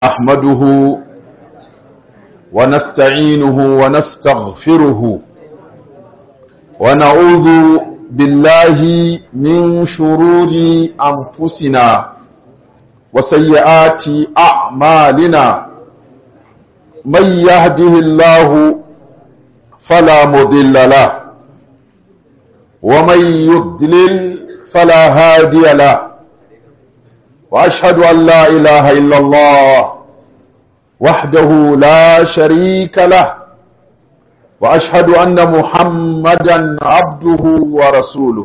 أحمده ونستعينه ونستغفره ونعوذ بالله من شرور أنفسنا وسيئات أعمالنا من يهده الله فلا مضل له ومن يضلل فلا هادي له واشهد ان لا اله الا الله وحده لا شريك له واشهد ان محمدا عبده ورسوله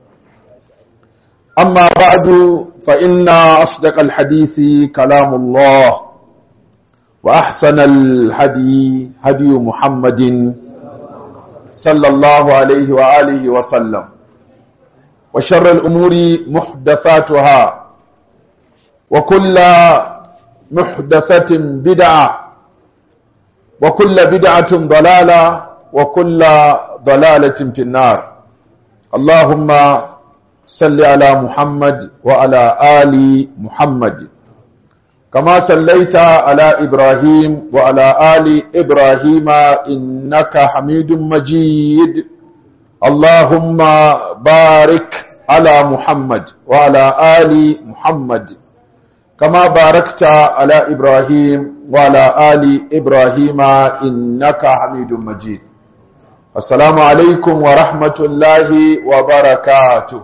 اما بعد فان اصدق الحديث كلام الله واحسن الهدي هدي محمد صلى الله عليه واله وسلم وشر الامور محدثاتها وكل محدثة بدعة وكل بدعة ضلالة وكل ضلالة في النار اللهم صل على محمد وعلى آل محمد كما صليت على إبراهيم وعلى آل إبراهيم إنك حميد مجيد اللهم بارك على محمد وعلى آل محمد كما باركت على إبراهيم وعلى آل إبراهيم إنك حميد مجيد السلام عليكم ورحمة الله وبركاته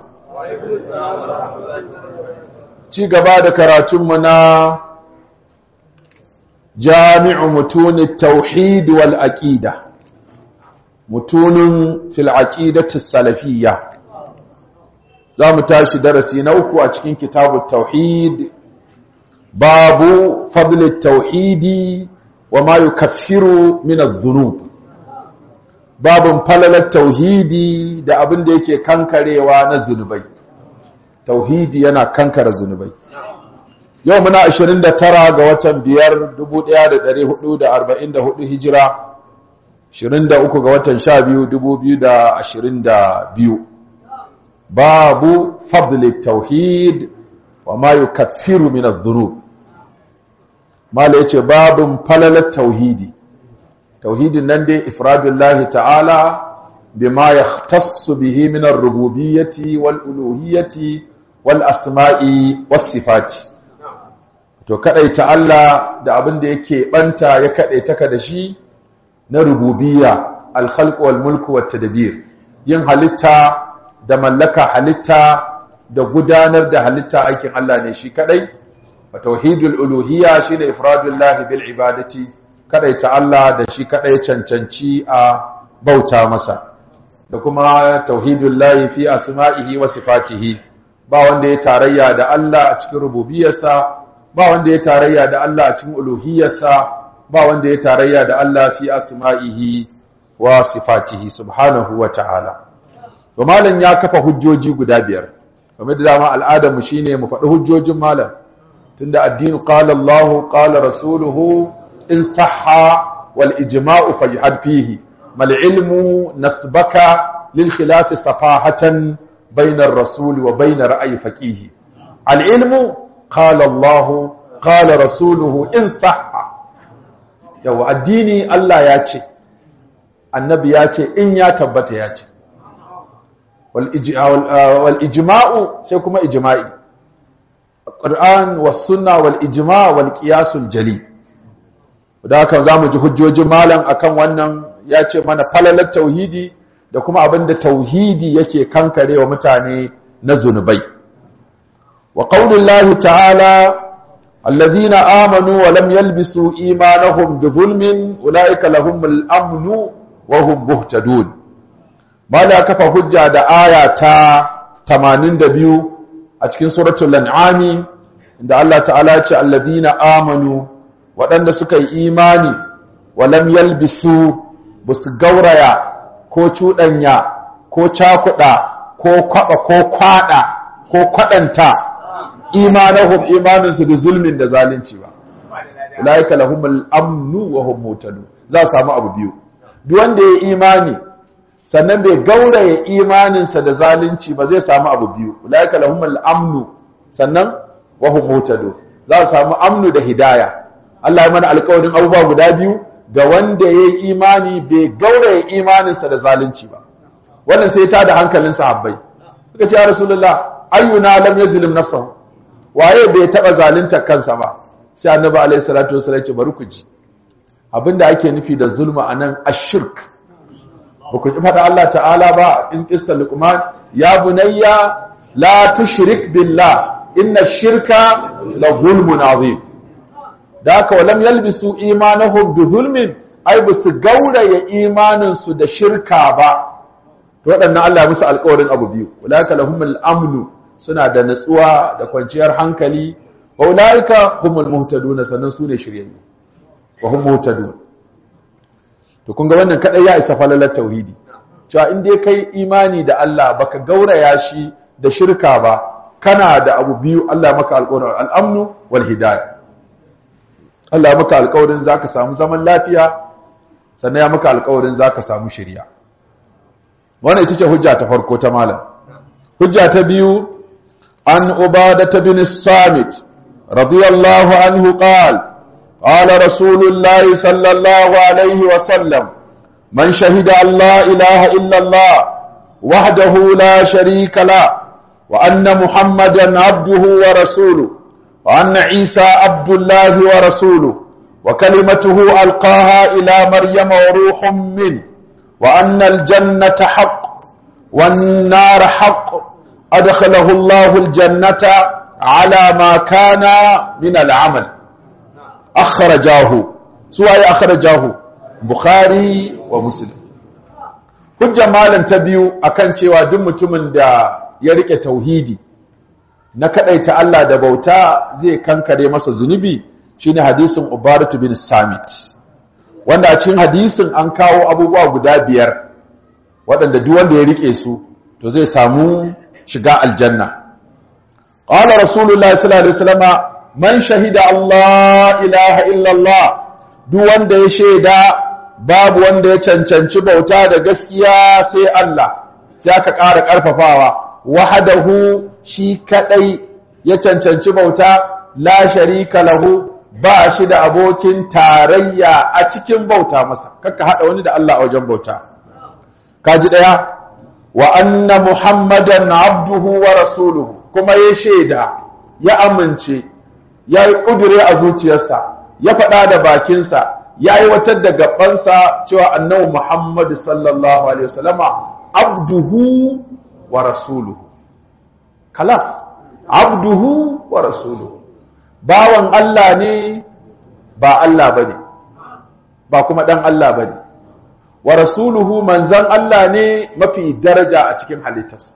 ci gaba da karatunmu na jami'u mutunin tauhid wal aqida mutunin fil aqidati salafiyya za mu tashi darasi na uku a cikin kitabut tauhid babu fadl tauhidi wa ma yukaffiru min adh-dhunub babun falalar tauhidi da abin da yake kankarewa na zunubai tauhidi yana kankara zunubai yau muna 29 ga watan 5 1444 hijira 23 ga watan 12 2022 babu fadl tauhid wa ma yukaffiru min adh-dhunub mala yace babun falalat tauhidi tauhidin nan dai ifradullahi ta'ala bima yahtassu bihi min ar-rububiyyati wal uluhiyyati wal asma'i was sifati to kadaita Allah da abin da yake banta ya kadaita ka da shi na rububiyya al-khalq wal mulk wat tadbir yin halitta da mallaka halitta da gudanar da halitta aikin Allah ne shi kadai wa tauhidul uluhiyya shine ifradullah bil ibadati kadai ta Allah da shi kadai cancanci a bauta masa da kuma tauhidul lahi fi asma'ihi wa sifatihi ba wanda ya tarayya da Allah a cikin rububiyarsa ba wanda ya tarayya da Allah a cikin uluhiyarsa ba wanda ya tarayya da Allah fi asma'ihi wa sifatihi subhanahu wa ta'ala to malam ya kafa hujjoji guda biyar kamar da dama al'adar mu shine mu faɗi hujjojin malam tunda addini qala Allah qala rasuluhu in sahha wal ijma'u fajhad fihi mal ilmu nasbaka lil khilaf safahatan bayna ar-rasul wa bayna ra'yi faqih al ilmu qala Allah qala rasuluhu in sahha yawa addini Allah ya ce annabi ya ce in ya tabbata ya ce والإجماع سيكون إجماعي القرآن والسنة والإجماع والقياس الجلي da haka za mu ji hujjojin malam akan wannan ya ce mana falalar tauhidi da kuma abin da tauhidi yake kankare wa mutane na zunubai wa qaulullahi ta'ala alladhina amanu wa lam yalbisu imanahum bi zulmin ulaika lahumul amnu wa hum muhtadun mala kafa hujja da aya ta 82 a cikin suratul an'ami inda Allah ta'ala ya ce alladhina amanu waɗanda suka yi imani wa lam yalbisu busu gauraya ko cuɗanya ko cakuɗa ko kwaba ko kwada ko kwadanta imanahum imaninsu da zulmin da zalunci ba ulaika lahumul amnu wa hum mutadun za su samu abu biyu duk wanda ya imani sannan bai gauraya imaninsa da zalunci ba zai samu abu biyu ulaika lahumul amnu sannan wa hum mutadun za su samu amnu da hidaya Allah ya mana alƙawarin abubuwa guda biyu ga wanda ya yi imani bai gauraya imaninsa da zalunci ba wannan sai ta da hankalin sahabbai suka ce ya rasulullah ayyuna lam yazlim nafsahu waye bai taba zalunta kansa ba sai annabi alaihi salatu wasallam ce bari ku ji abinda ake nufi da zulma anan ashirk ba ku faɗa Allah ta'ala ba in qissa luqman ya bunayya la tushrik billah inna shirka la zulmun azim da haka walam yalbisu imanahum bi zulmin ai ba su gauraya imaninsu da shirka ba to waɗannan Allah musu alƙawarin abu biyu ulaika lahumul amnu suna da natsuwa da kwanciyar hankali wa ulaika humul muhtadun sannan sune shiryayyu wa hum muhtadun to kun ga wannan kadai ya isa falalar tauhidi cewa in dai kai imani da Allah baka gauraya shi da shirka ba kana da abu biyu Allah maka alƙawarin al-amnu wal hidayah Allah maka alƙawarin zaka samu zaman lafiya sannan ya maka alƙawarin zaka samu shiriya wannan ita ce hujja ta farko ta malam hujja ta biyu an ubadata bin samit radiyallahu anhu qala قال رسول الله صلى الله عليه وسلم من شهد أن لا إله إلا الله وحده لا شريك له وأن محمدا عبده ورسوله وأن عيسى عبد الله ورسوله وكلمته ألقاها إلى مريم وروح منه وأن الجنة حق والنار حق أدخله الله الجنة على ما كان من العمل أخرجاه سواء أخرجاه بخاري ومسلم hujjar malam ta biyu akan cewa duk mutumin da ya rike tauhidi na kadaita Allah da bauta zai kankare masa zunubi shine hadisin Ubaratu bin Samit wanda a cikin hadisin an kawo abubuwa guda biyar waɗanda duk wanda ya rike su to zai samu shiga aljanna qala rasulullahi sallallahu alaihi wasallama man shahida Allah ilaha illallah duk wanda ya shaida babu wanda ya cancanci bauta da gaskiya sai Allah sai aka ƙara ƙarfafawa wahadahu shi kadai ya cancanci bauta la sharika lahu ba shi da abokin tarayya a cikin bauta masa kakka hada wani da Allah a wajen bauta kaji daya wa anna muhammadan abduhu wa rasuluhu kuma ya shaida ya amince ya yi ƙudure a zuciyarsa ya faɗa da bakinsa ya yi watar da gabansa cewa annabi Muhammadu sallallahu alaihi wasallama abduhu wa rasuluhu kalas abduhu wa rasuluhu bawan Allah ne ba Allah bane ba kuma dan Allah bane wa rasuluhu manzan Allah ne mafi daraja a cikin halittarsa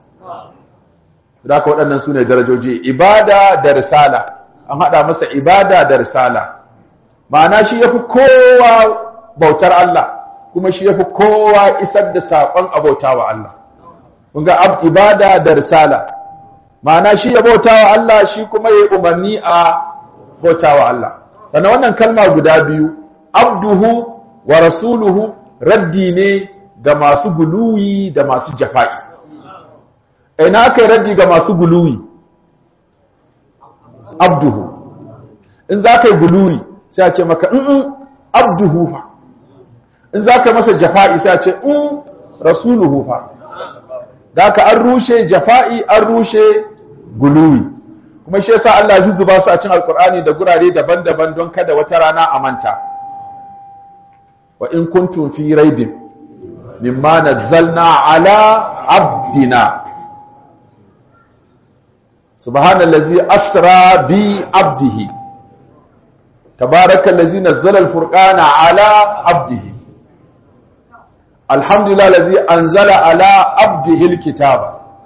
da ka waɗannan su ne darajoji ibada da risala an haɗa masa ibada da risala ma'ana shi ya fi kowa bautar Allah kuma shi ya fi kowa isar da saƙon abauta wa Allah kunga ibada da risala ma'ana shi ya bauta wa Allah shi kuma ya yi umarni a bauta wa Allah sannan wannan kalma guda biyu abduhu wa rasuluhu raddi ne ga masu guluwi da masu jafa'i ina aka yi raddi ga masu guluwi abduhu in za ka yi guluwi sai a ce maka in abduhu fa in za ka masa jafa'i sai a ce in rasuluhu fa da ka an rushe jafa'i an rushe guluwi kuma shi yasa Allah zuzzuba su a cin alkur'ani da gurare daban-daban don kada wata rana a manta wa in kuntum fi raibin mimma nazzalna ala abdina subhanallazi asra bi abdihi تبارك الذي نزل الفرقان على عبده الحمد لله الذي أنزل على عبده الكتاب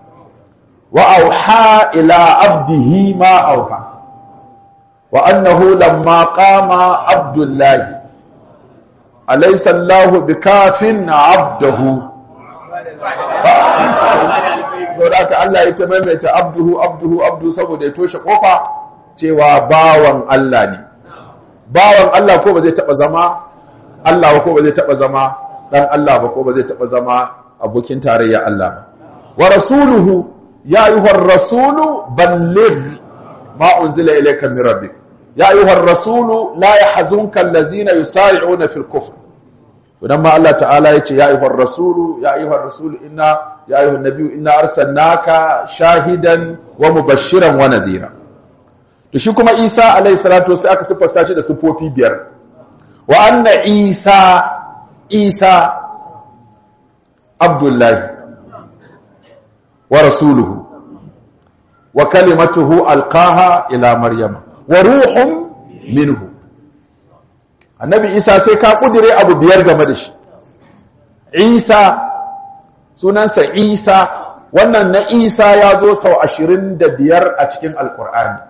وأوحى إلى عبده ما أوحى وأنه لما قام عبد الله أليس الله بكاف عبده saboda Allah ya ta maimaita abduhu abduhu abdu saboda ya toshe kofa cewa bawan Allah ne bawan Allah ko ba zai taba zama Allah ba ko ba zai taba zama dan Allah ba ko ba zai taba zama abokin tarayya Allah ba wa rasuluhu ya ayyuhar rasulu balligh ma unzila ilayka min rabbik ya ayyuhar rasulu la yahzunka allazina yusari'una fil kufr idan ma Allah ta'ala ya ce ya ayyuhar rasulu ya ayyuhar rasulu inna ya ayyuhan nabiyyu inna arsalnaka shahidan wa mubashiran wa nadira to shi kuma Isa alayhi salatu sai aka siffar shi da sifofi biyar wa anna Isa Isa Abdullahi wa rasuluhu wa kalimatuhu alqaha ila maryama wa ruhun minhu annabi isa sai ka kudire abu biyar game da shi isa sunansa isa wannan na isa ya zo sau ashirin da biyar a cikin alkur'ani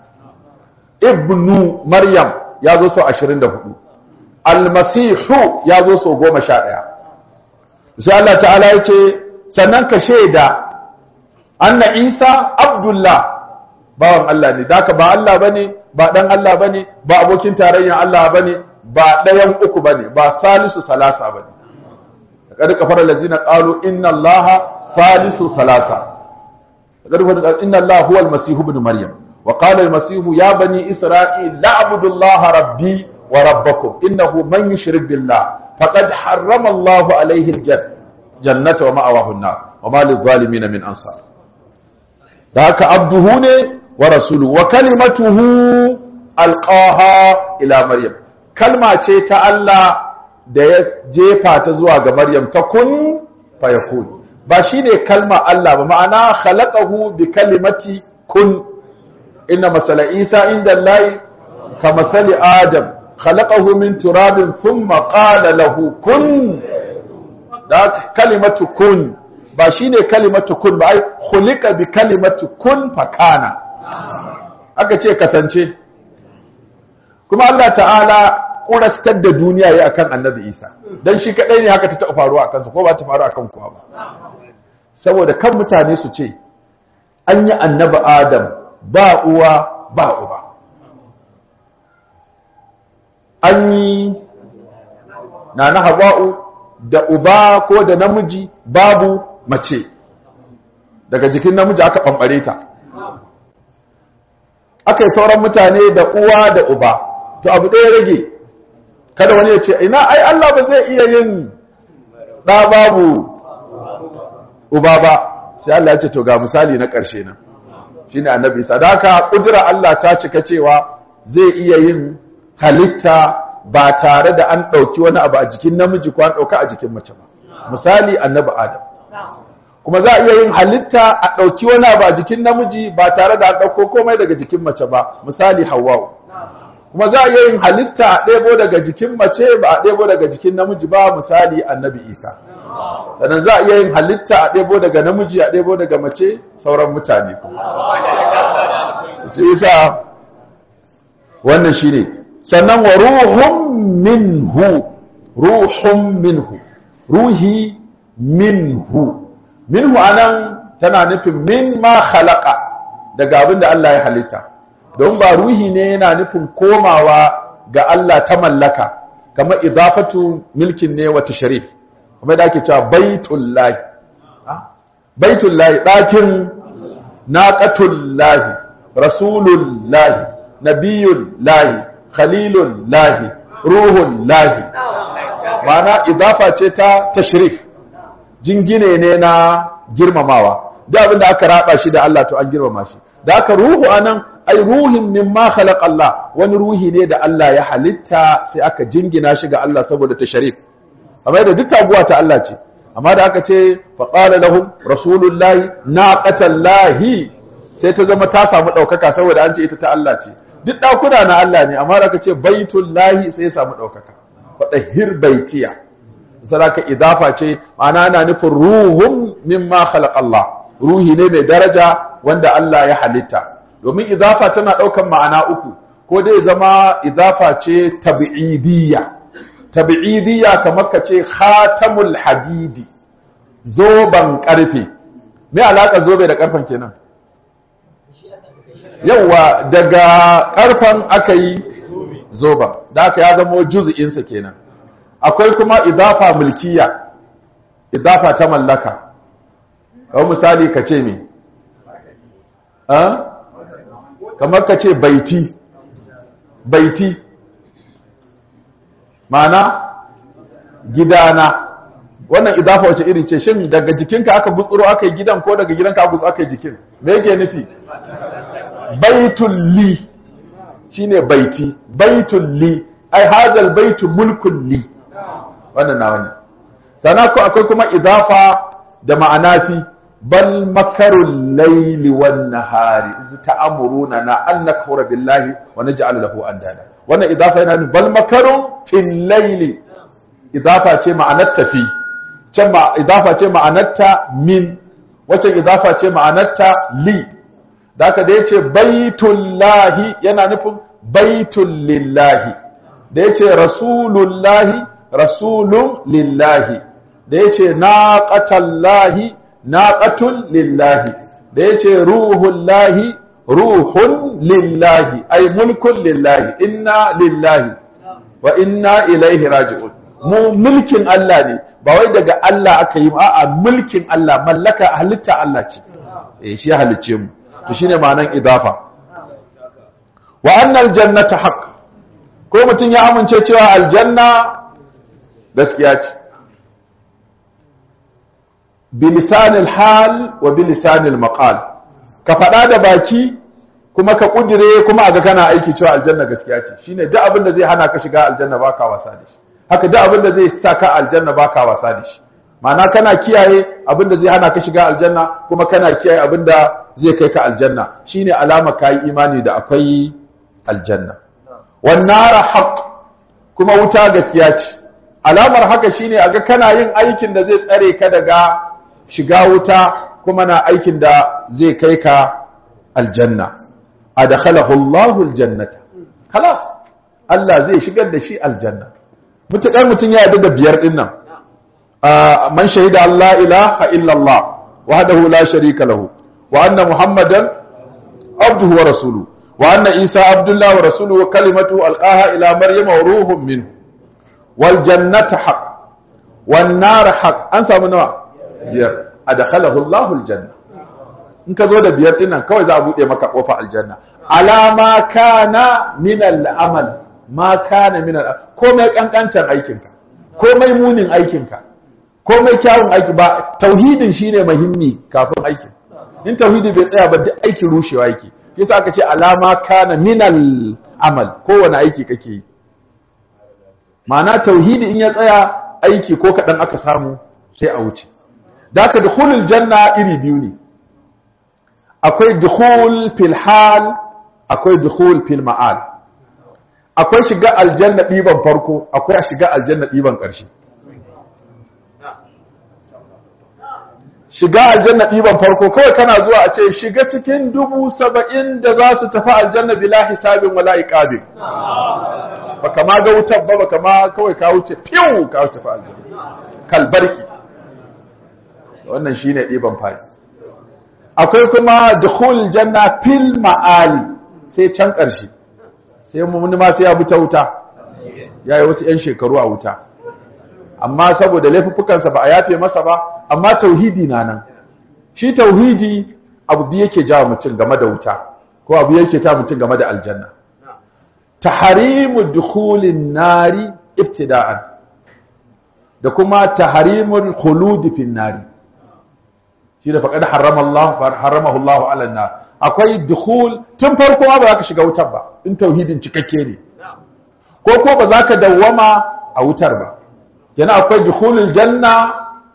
ibnu maryam ya zo sau ashirin da hudu almasihu ya zo sau goma sha ɗaya sai Allah ta'ala ya ce sannan ka shaida anna isa abdullah bawan Allah ne daka ba Allah bane ba dan Allah bane ba abokin tarayyar Allah bane ba ɗayan uku bane ba salisu salasa bane kada kafara lazina qalu inna allaha salisu salasa kada kafara inna allaha huwa almasih ibn maryam wa qala almasih ya bani isra'il la'budu allaha rabbi wa rabbakum innahu man yushrik billah faqad harrama allahu alayhi aljannata wa ma'awahu an-nar wa ma lidh-dhalimin min ansar da haka abduhu ne wa rasuluhu wa kalimatuhu alqaha ila maryam kalma ce ta Allah da ya jefa ta zuwa ga Maryam ta kun fayakun ba shine kalma Allah ba ma'ana khalaqahu bi kalimati kun inna masala Isa inda Allah ka masali Adam khalaqahu min turabin thumma qala lahu kun da kalimatu kun ba shine kalimatu kun ba ai khuliqa bi kalimati kun fakana aka ce kasance kuma Allah ta'ala kurastar da duniya ya akan annabi isa don shi kadai ne haka ta taɓa faruwa a kansa ko ba ta faru akan kuwa ba saboda kan mutane su ce an yi annabi adam ba uwa ba uba an yi na na hawa'u da uba ko da namiji babu mace daga jikin namiji aka ɓamɓare ta aka yi sauran mutane da uwa da uba to abu ɗaya rage kada wani ya ce ina ai Allah ba zai iya yin ɗa babu uba ba sai Allah ya ce to ga misali na ƙarshe nan shine annabi sadaka kudura Allah ta cika cewa zai iya yin halitta ba tare da an ɗauki wani abu a jikin namiji ko an ɗauka a jikin mace ba misali annabi adam kuma za a iya yin halitta a ɗauki wani abu a jikin namiji ba tare da an ɗauko komai daga jikin mace ba misali hawwa'u kuma za a iya yin halitta a ɗebo daga jikin mace ba a ɗebo daga jikin namiji ba misali annabi isa sannan za a iya yin halitta a ɗebo daga namiji a ɗebo daga mace sauran mutane isa wannan shi ne sannan wa ruhun minhu ruhun minhu ruhi minhu minhu anan tana nufin min ma khalaqa daga abin da Allah ya halitta don ba ruhi ne yana nufin komawa ga Allah ta mallaka kamar idafatu milkin ne wata sharif kuma da ake cewa baitullahi baitullahi ɗakin naqatullahi rasulullahi nabiyullahi khalilullahi ruhullahi ma'ana idafa ce ta tashrif jingine ne na girmamawa da abin da aka raba shi da Allah to an girmama shi da aka ruhu anan ai ruhin mimma khalaqa Allah wani ruhi ne da Allah ya halitta sai aka jingina shi ga Allah saboda tasharif amma da duk taguwa ta Allah ce amma da aka ce fa qala lahum rasulullahi naqatallahi sai ta zama ta samu daukaka saboda an ce ita ta Allah ce duk dakuna na Allah ne amma da aka ce baitullahi sai ya samu daukaka fa dahir baitiya saraka idafa ce ma'ana ana nufin ruhun mimma khalaqa Allah ruhi ne mai daraja wanda Allah ya halitta domin idafa tana ɗaukan ma'ana uku ko dai zama idafa ce tabi'idiyya tabi'idiyya kamar ka ce khatamul hadidi zoban ƙarfe me alaka zobe da ƙarfen kenan yawa daga ƙarfen aka yi zoban da aka ya zama juz'insa kenan akwai kuma idafa mulkiya idafa ta mallaka kawai misali ka ce me kamar ka ce baiti baiti ma'ana gidana wannan idafa wace iri ce shin daga jikinka aka gutsuro aka yi gidan ko daga gidanka aka gutsuro aka yi jikin me yake nufi baitul li shine baiti baitul li ai hazal baitu mulkun li wannan nawa ne sana ko akwai kuma idafa da ma'ana fi bal makarul layli wan nahari iz ta'muruna na an nakfura billahi wa naj'al lahu andada wannan idafa yana nufin bal makarun fil layli idafa ce ma'anar tafi can ma idafa ce ma'anarta min wacce idafa ce ma'anarta li da haka da yace baitullahi yana nufin baitul lillahi da yace rasulullahi rasulun lillahi da yace naqatallahi naqatul lillahi da yace ruhullahi ruhun lillahi ay mulkun lillahi inna lillahi wa inna ilaihi raji'un mu mulkin Allah ne ba wai daga Allah aka yi a'a mulkin Allah mallaka halitta Allah ce eh shi ya halicce mu to shine ma'anan idafa wa annal jannata haqq ko mutun ya amince cewa aljanna gaskiya ce bilisanil hal wa bilisanil maqal ka fada da baki kuma ka kudire kuma aga kana aiki cewa aljanna gaskiya ce shine duk abin da zai hana ka shiga aljanna baka wasa da shi haka duk abin da zai sa ka aljanna baka wasa da shi ma'ana kana kiyaye abin da zai hana ka shiga aljanna kuma kana kiyaye abin da zai kai ka aljanna shine alama kai imani da akwai aljanna wan nara haqq kuma wuta gaskiya ce alamar haka shine aga kana yin aikin da zai tsare ka daga shiga wuta kuma na aikin da zai kai ka aljanna adkhalahu Allahu aljannata khalas Allah zai shigar da shi aljanna mutakar mutun ya yarda da biyar din nan man shahida Allah ilaha illa Allah wahdahu la sharika lahu wa anna muhammadan abduhu wa rasuluhu wa anna isa abdullah wa rasuluhu wa kalimatuhu alqaha ila maryama wa ruhun minhu wal jannata haqq wan nar haqq an samu nawa biyar adkhalahu Allahu aljanna in ka zo da biyar din nan kawai za a bude maka kofa aljanna alama kana min al'amal ma kana min al'amal komai kankantar aikinka komai munin aikinka komai kyawun aiki ba tauhidin shine muhimmi kafin aikin in tauhidi bai tsaya ba duk aikin rushewa yake yasa aka ce alama kana min al'amal kowane aiki kake yi ma'ana tauhidi in ya tsaya aiki ko kaɗan aka samu sai a wuce da aka dukhulul janna iri biyu ne akwai dukhul fil hal akwai dukhul fil ma'al akwai shiga aljanna ɗiban farko akwai shiga aljanna ɗiban ƙarshe shiga aljanna ɗiban farko kawai kana zuwa a ce shiga cikin dubu saba'in da za su tafi aljanna bila hisabin wala iqabin baka ma ga wutar ba baka ma kawai ka wuce fiyu ka wuce tafi aljanna kalbarki wannan shine ɗiban fari akwai kuma dukhul janna fil ma'ali sai can ƙarshe sai mun ma sai ya bi ta wuta yayi wasu 'yan shekaru a wuta amma saboda laifuffukansa ba a yafe masa ba amma tauhidi na nan shi tauhidi abu biyu yake jawo mutum game da wuta ko abu yake ta mutum game da aljanna taharimu dukhulin nari ibtida'an da kuma taharimul khulud fin nari shi da faqad harrama Allah haramahu Allah ala nar akwai dukhul tun farko ba za ka shiga wutar ba in tauhidin cikakke ne ko ko ba za ka dawwama a wutar ba yana akwai dukhulul janna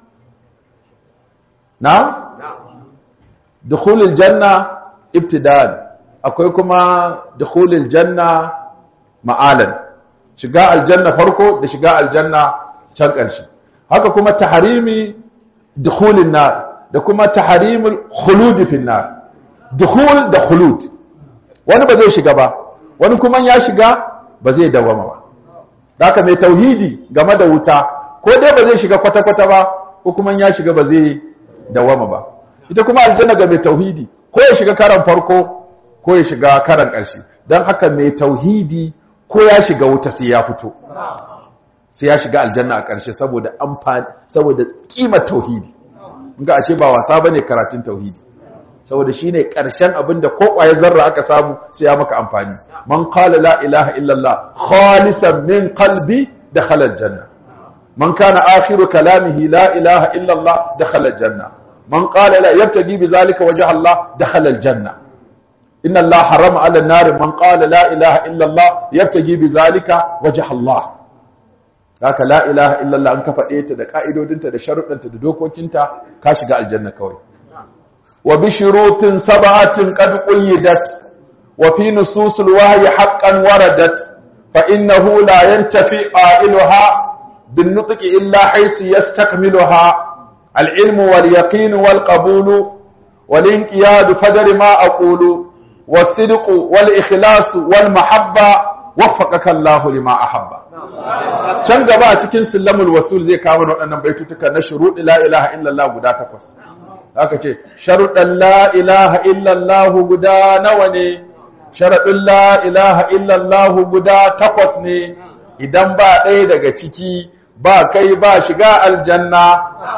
na dukhulul janna ibtida'an akwai kuma dukhulul janna ma'alan shiga aljanna farko da shiga aljanna can ƙarshe haka kuma taharimi dukhulin nar da kuma taharimul khulud fi nar dukhul da khulud wani ba zai shiga ba wani kuma ya shiga ba zai dawama ba haka mai tauhidi game da wuta ko dai ba zai shiga kwata-kwata ba ko kuma ya shiga ba zai dawama ba ita kuma aljanna ga mai tauhidi ko ya shiga karan farko ko ya shiga karan ƙarshe don haka mai tauhidi ko ya shiga wuta sai ya fito sai ya shiga aljanna a ƙarshe saboda amfani saboda kimar tauhidi ga ashe ba wasa bane karatun tauhidi saboda shine karshen abin da ko kwaye zarra aka samu sai ya maka amfani man qala la ilaha illallah khalisan min qalbi dakhala aljanna man kana akhiru kalamihi la ilaha illallah dakhala aljanna man qala la yabtaghi bizalika wajha Allah dakhala aljanna inna Allah harama ala an-nar man qala la ilaha illallah yabtaghi bizalika wajha Allah haka la ilaha illallah an ka faɗe ta da ka'idodinta da sharuɗanta da dokokinta ka shiga aljanna kawai wa bi shurutin sab'atin qad qayyidat wa fi nususil wahyi haqqan waradat fa innahu la yantafi qailuha bin nutqi illa haythu yastakmiluha al ilmu wal yaqin wal qabul wal inqiyad fadri ma aqulu was sidqu wal ikhlas wal mahabba waffaqaka Allah lima ahabba can gaba a cikin sillamul wasul zai kawo waɗannan baitutuka na shuruɗi la ilaha illallah guda takwas aka ce sharuɗan la ilaha illallah guda nawa ne sharaɗin la ilaha illallah guda takwas ne idan ba ɗaya daga ciki ba kai ba shiga aljanna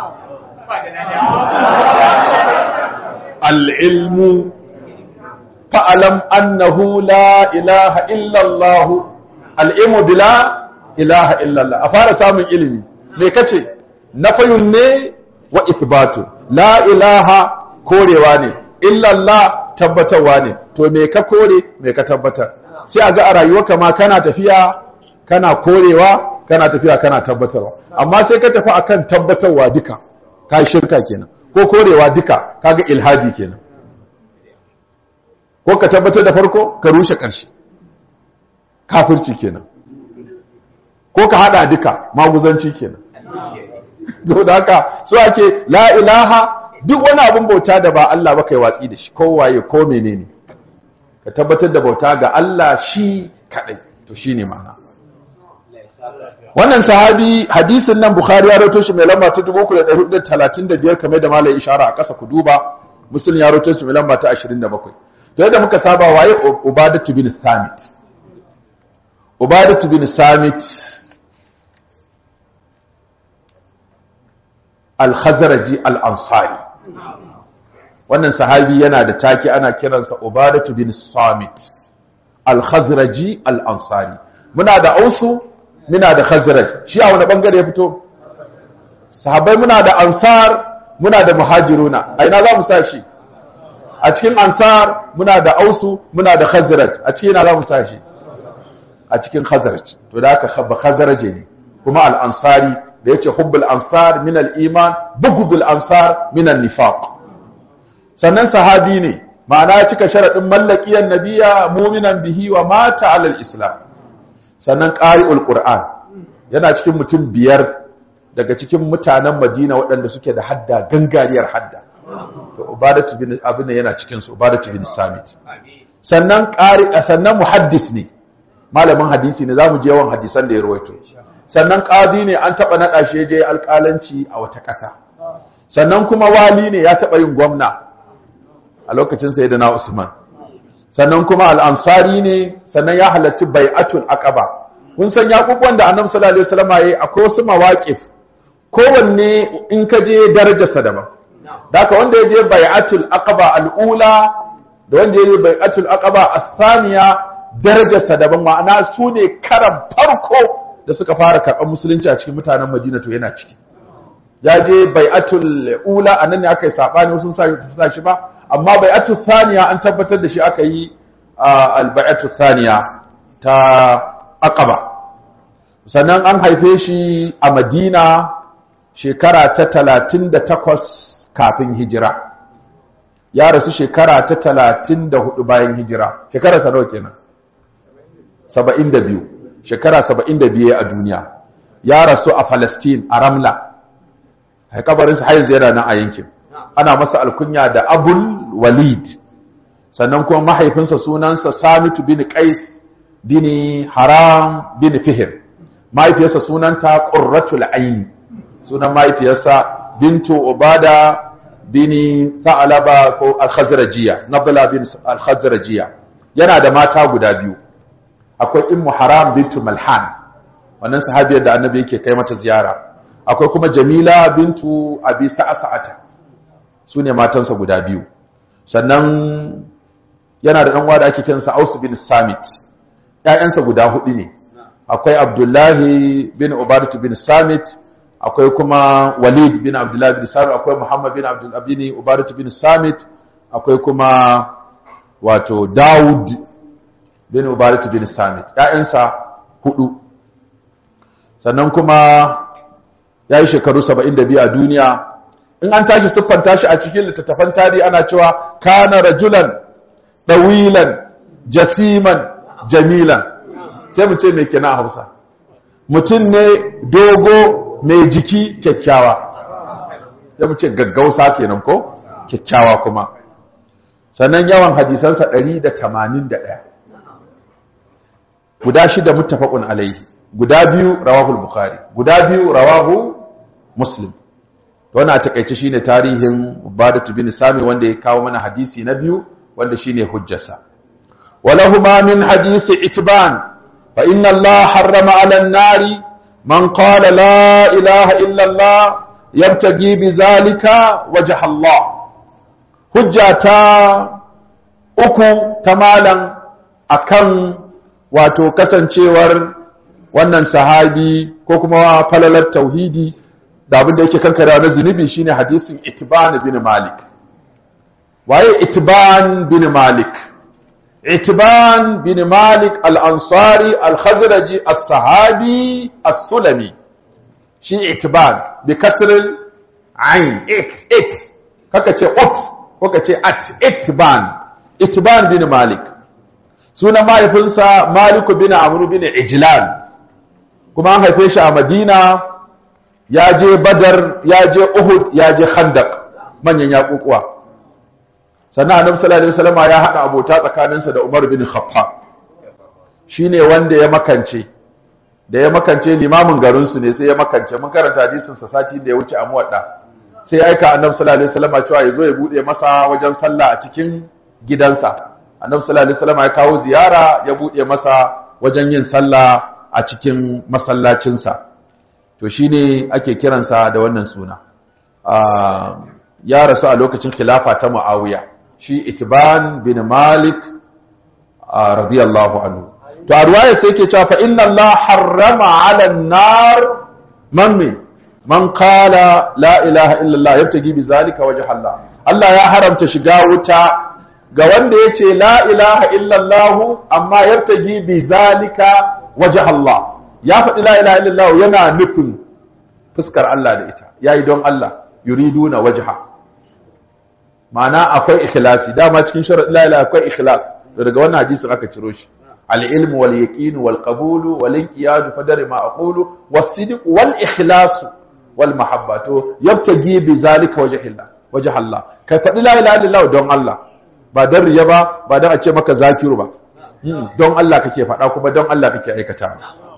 al'ilmu fa'alam annahu la ilaha illallah al'ilmu bila ilaha illallah a fara samun ilimi me kace nafayun ne wa ithbatu la ilaha korewa ne illallah tabbatarwa ne to me ka kore me ka tabbatar sai a ga a rayuwarka ma kana tafiya kana korewa kana tafiya kana tabbatarwa amma sai ka tafi akan tabbatarwa duka ka shirka kenan ko korewa duka kaga ilhadi kenan ko ka tabbatar da farko ka rushe ƙarshe kafirci kenan ko ka hada duka maguzanci kenan to da haka so ake la ilaha duk wani abin bauta da ba Allah ba kai watsi da shi ko waye ko menene ka tabbatar da bauta ga Allah shi kadai to shine ma'ana wannan sahabi hadisin nan bukhari ya rawaito shi mai lamba ta 3435 kamar da malai ishara a ƙasa ku duba muslim ya rawaito shi mai lamba ta 27 to yadda muka saba waye ubadatu bin thamit ubadatu bin samit al-khazraji al-ansari wannan sahabi yana da take ana kiransa ubadatu bin samit al-khazraji al-ansari muna da ausu muna da khazraj shi a wani bangare ya fito sahabbai muna da ansar muna da muhajiruna a ina za mu sa shi a cikin ansar muna da ausu muna da khazraj a cikin ina za mu sa shi a cikin khazraj to da aka khabba khazraje ne kuma al-ansari da yace hubbul ansar min al-iman bughdul ansar min an-nifaq sannan sahabi ne ma'ana ya cika sharadin mallakiyan nabiya mu'minan bihi wa mata ala al-islam sannan qari'ul qur'an yana cikin mutum biyar daga cikin mutanen Madina waɗanda suke da hadda gangariyar hadda to ubadatu bin abin yana cikin su ubadatu bin samit sannan qari sannan muhaddis ne malamin hadisi ne zamu je yawan hadisan da ya rawaito sannan qadi ne an taba nada shi je alƙalanci a wata ƙasa sannan kuma wali ne ya taba yin gwamna a lokacin sayyidina Usman sannan kuma al-ansari ne sannan ya halarci bai'atul aqaba kun san yakubuwan da annabi sallallahu alaihi wasallam yayi akwai wasu mawaqif kowanne in ka je darajarsa daban daka wanda ya je bai'atul aqaba al-ula da wanda ya je bai'atul aqaba ath-thaniya darajarsa daban ma'ana su ne karan farko da suka fara karɓar musulunci a cikin mutanen Madina to yana ciki ya je bai'atul ula anan ne aka yi sabani wasu sa shi ba amma bai'atul thaniya an tabbatar da shi aka yi al-bai'atul thaniya ta aqaba sannan an haife shi a Madina shekara ta 38 kafin hijira ya rasu shekara ta 34 bayan hijira shekara sa nawa kenan 72 shekara 72 a duniya ya rasu a Palestine a Ramla haikabarinsa haizu yana nan a yankin ana masa alkunya da Abul Walid sannan kuma mahaifinsa sunansa Samitu bin Qais bin Haram bin Fihr mahaifiyarsa sunanta Qurratul Aini sunan mahaifiyarsa Bintu Ubada bin Tha'laba ko Al-Khazrajiyya Nabla bin Al-Khazrajiyya yana da mata guda biyu akwai Ummu Haram bintu Malhan wannan sahabiyar da Annabi yake kai mata ziyara akwai kuma Jamila bintu Abi Sa'sa'ata sune matansa guda biyu sannan yana da ɗanwa da ake kinsa Aus bin Samit ‘ya'yansa guda hudu ne akwai Abdullahi bin Ubadatu bin Samit akwai kuma Walid bin Abdullahi bin Samit akwai Muhammad bin Abdullahi bin Ubadatu bin Samit akwai kuma wato Dawud bin Ubadatu bin Samit ‘ya'yansa hudu sannan kuma ya yi shekaru 72 a duniya in an tashi siffanta shi a cikin littattafan tarihi ana cewa kana rajulan ɗawilan jasiman jamilan sai mu ce mai kina a hausa mutum ne dogo mai jiki kyakkyawa sai mu ce gaggausa kenan ko kyakkyawa kuma sannan yawan hadisansa 181 guda shida muttafaqun alaihi guda biyu rawahul bukhari guda biyu rawahu muslim wannan a takaice shine tarihin Ubadatu bin Sami wanda ya kawo mana hadisi na biyu wanda shine hujjarsa walahuma min hadisi itban fa inna Allah harrama 'ala an-nari man qala la ilaha illa Allah yabtagi bizalika wajha Allah hujjata uku ta malan akan wato kasancewar wannan sahabi ko kuma falalar tauhidi da abin da yake kankara na zunubi shine hadisin Itban bin Malik waye Itban bin Malik Itban bin Malik al-Ansari al-Khazraji as-Sahabi as-Sulami shi Itban bi kasril ain it it kaka ce ot ko ka ce at Itban Itban bin Malik sunan mahaifinsa Malik bin Amr bin Ijlan kuma an haife shi a Madina ya je badar ya je uhud ya je khandak manyan yaƙuƙuwa sannan annabi sallallahu alaihi wasallam ya hada abota tsakaninsa da Umar bin Khattab shine wanda ya makance da ya makance limamin garin su ne sai ya makance mun karanta hadisin sa sati da ya wuce a muwadda sai ya aika annabi sallallahu alaihi wasallam cewa ya zo ya bude masa wajen sallah a cikin gidansa annabi sallallahu alaihi wasallam ya kawo ziyara ya bude masa wajen yin sallah a cikin masallacinsa to shi ne ake kiransa da wannan suna ya rasu a lokacin khilafa ta mu'awiya shi itiban bin malik radiyallahu anhu to a ruwaya sai ke cewa fa inna Allah harrama 'ala an-nar man me man qala la ilaha illallah yabtagi bi zalika wajha Allah Allah ya haramta shiga wuta ga wanda yace la ilaha illallah amma yabtagi bi zalika wajha Allah ya faɗi la ilaha illallah yana nufin fuskar Allah da ita yayi don Allah yuriduna wajha ma'ana akwai ikhlasi dama cikin sharadin la ilaha akwai ikhlas daga wannan hadisin aka ciro shi al-ilm wal yaqin wal qabul wal inqiyad fadar ma aqulu was sidq wal ikhlas wal mahabba to yabtagi bi zalika wajhillah wajh Allah kai faɗi la ilaha illallah don Allah ba dan riya ba ba dan a ce maka zakiru ba don Allah kake faɗa kuma don Allah kake aikata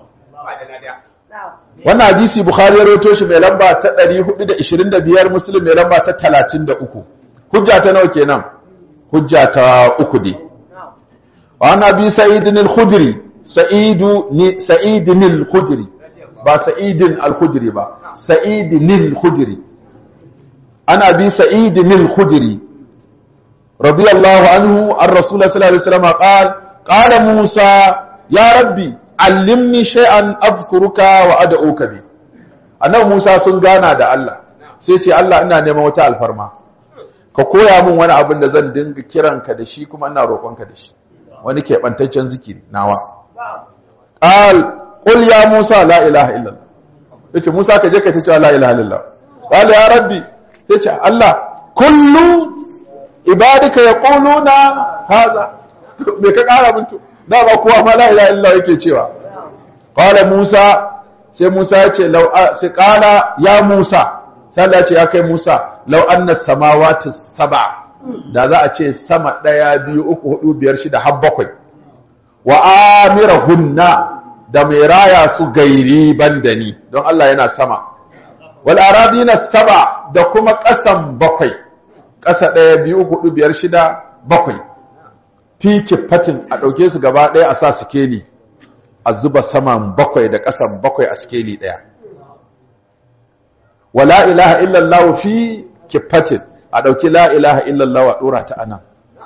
wannan hadisi bukhari ya rawaito shi mai lamba ta 425 muslim mai lamba ta 33 hujja ta nawa kenan hujja ta uku ne wa ana bi sa'idin al-khudri sa'idu ni sa'idin al-khudri ba sa'idin al-khudri ba sa'idin al-khudri ana bi sa'idin al-khudri radiyallahu anhu an rasulullah sallallahu alaihi wasallam qala qala musa ya rabbi allimni shay'an azkuruka wa ad'uka bi annabi Musa sun gana da Allah sai ce Allah ina neman wata alfarma ka koya min wani abin da zan dinga kiranka da shi kuma ina roƙonka da shi wani keɓantaccen zikiri nawa qal qul ya Musa la ilaha illallah yace Musa ka je ka ta cewa la ilaha illallah qal ya rabbi yace Allah kullu ibadika yaquluna hadha me ka kara min to dama kowa ma la ilaha illallah yake cewa qala Musa sai Musa ya ce law sai qala ya Musa sai Allah ya ce ya kai Musa law anna samawati sab'a da za a ce sama daya biyu uku hudu biyar shida har bakwai wa amirahunna da mai raya su gairi bandani don Allah yana sama wal aradina sab'a da kuma kasan bakwai kasa daya biyu uku hudu biyar shida bakwai fiki fatin a ɗauke su gaba ɗaya a sa sikeli a zuba saman bakwai da ƙasan bakwai a sikeli ɗaya wala ilaha illallah fi kifatin a ɗauki la ilaha illallah a ɗora ta anan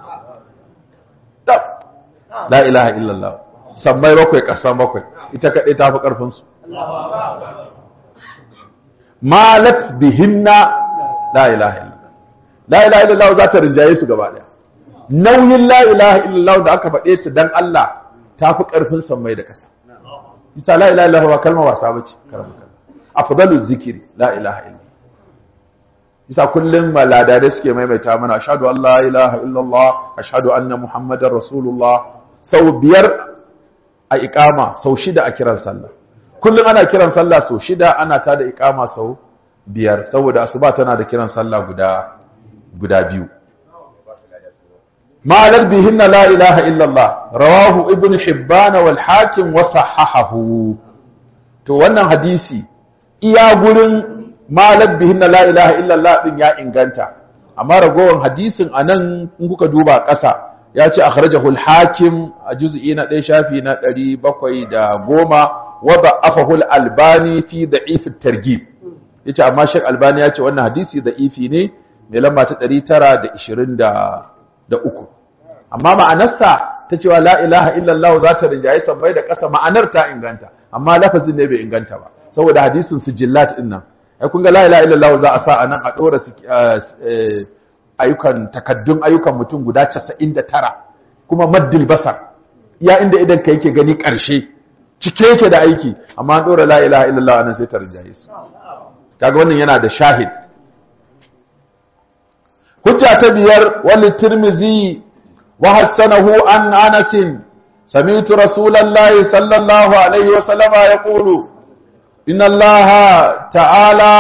la ilaha illallah sammai bakwai ƙasa bakwai ita kaɗai ta fi ƙarfinsu malat bihinna la ilaha illallah la ilaha illallah za ta rinjaye su gaba ɗaya nauyin la ilaha illallah da aka faɗe ta dan Allah ta fi ƙarfin sammai da ƙasa ita la ilaha illallah ba kalma wasa bace karamin kalma afdalu zikiri la ilaha illallah isa kullum maladare suke maimaita mana ashhadu an la ilaha illallah ashhadu anna muhammadar rasulullah sau biyar a ikama sau shida a kiran sallah kullum ana kiran sallah sau shida ana ta da ikama sau biyar saboda asuba tana da kiran sallah guda guda biyu ma'anar bihin la ilaha illallah rawahu ibn hibban wal hakim wa sahahahu to wannan hadisi iya gurin malar bihin la ilaha illallah din ya inganta amma ragowar hadisin anan in kuka duba ƙasa ya ce akhrajahu al-hakim a juz'i na 1 shafi na 710 wa da'afahu al-albani fi da'if at-targhib yace amma Sheikh Albani ya ce wannan hadisi da'ifi ne mai lamba ta 923 amma ma'anarsa ta cewa la ilaha illallah za ta rinjaye sabbai da ƙasa ma'anar ta inganta amma lafazin ne bai inganta ba saboda hadisin sijillat din nan ai kun ga la ilaha illallah za a sa anan a dora ayyukan takaddun ayyukan mutum guda 99 kuma maddil basar iya inda idan ka yake gani karshe cike yake da aiki amma an dora la ilaha illallah anan sai ta rinjaye su kaga wannan yana da shahid hujja ta biyar wal tirmizi wa hasanahu an anas sami'tu rasulullahi sallallahu alaihi wa sallama yaqulu inna allaha ta'ala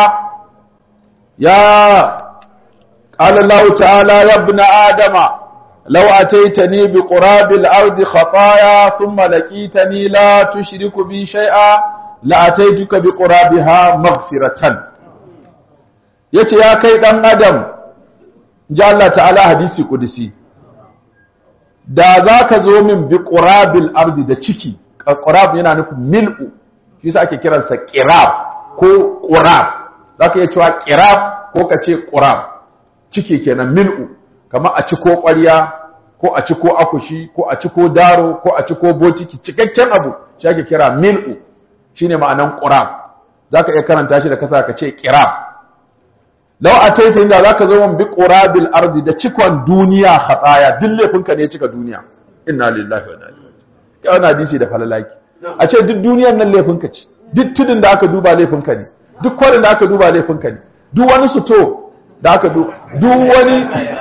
ya قال الله تعالى يا ابن آدم لو أتيتني بقراب الأرض خطايا ثم لقيتني لا تشرك بي شيئا لأتيتك بقرابها مغفرة yace ya kai dan adam ji Allah ta'ala hadisi kudusi da zaka zo min bi qurabil ardi da ciki qurab yana nufin mil'u shi yasa ake kiransa qirab ko qurab zaka iya cewa qirab ko ka ce qurab ciki kenan mil'u kamar a ciko ƙwarya ko a ciko akushi ko a ciko daro ko a ciko botiki cikakken abu shi ake kira mil'u shine ma'anan qurab zaka iya karanta shi da kasa ka ce qirab law ataita inda zaka zo mun bi qurabil ardi da cikon duniya khataya duk laifinka ne cika duniya inna lillahi wa inna ilaihi raji'un wannan hadisi da falalaki a ce duk duniyar nan laifinka ce duk tudun da aka duba laifinka ne duk kwarin da aka duba laifinka ne duk wani suto da aka duk wani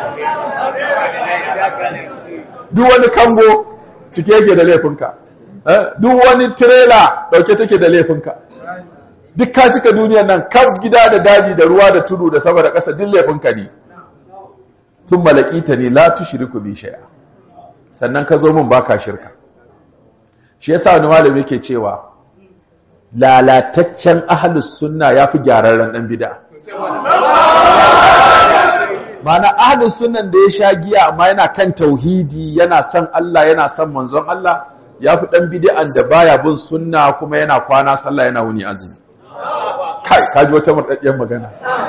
duk wani kambo cike yake da laifinka duk wani tirela dauke take da laifinka duk ka cika duniyan nan kan gida da daji da ruwa da tudu da sama da ƙasa duk laifinka ne sun malakita ne la tushriku bi shay'a sannan ka zo min baka shirka shi yasa wani malami yake cewa lalataccen ahlus sunna yafi gyararren dan bid'a mana ahlus sunnan da ya sha giya amma yana kan tauhidi yana son Allah yana son manzon Allah yafi dan bid'an da baya bin sunna kuma yana kwana sallah yana wuni azumi kai kaji wata murdaddiyar magana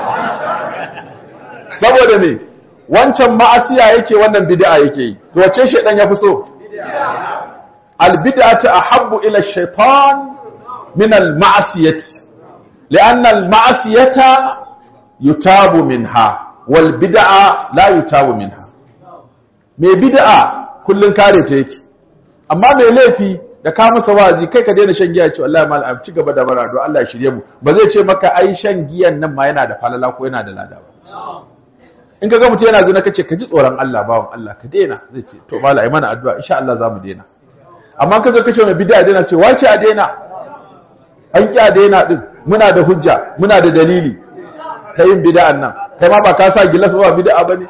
saboda me wancan ma'asiya yake wannan bid'a yake yi to wace shedan yafi so al bid'atu ahabbu ila shaitan min al ma'asiyati li'anna al ma'asiyata yutabu minha wal bid'a la yutabu minha me bid'a kullun kare ta yake amma mai laifi da ka masa wazi kai ka daina shan giya ce wallahi mal ci gaba da marado Allah ya shirye mu ba zai ce maka ai shan giyan nan ma yana da falala ko yana da lada ba in ka ga mutum yana zina kace ka ji tsoron Allah bawon Allah ka daina zai ce to mala ai mana addu'a insha Allah za mu daina amma ka zo kace mai bid'a daina sai wace a daina an ki a daina din muna da hujja muna da dalili ta yin bid'an nan kai ma ba ka sa gilas ba bid'a bane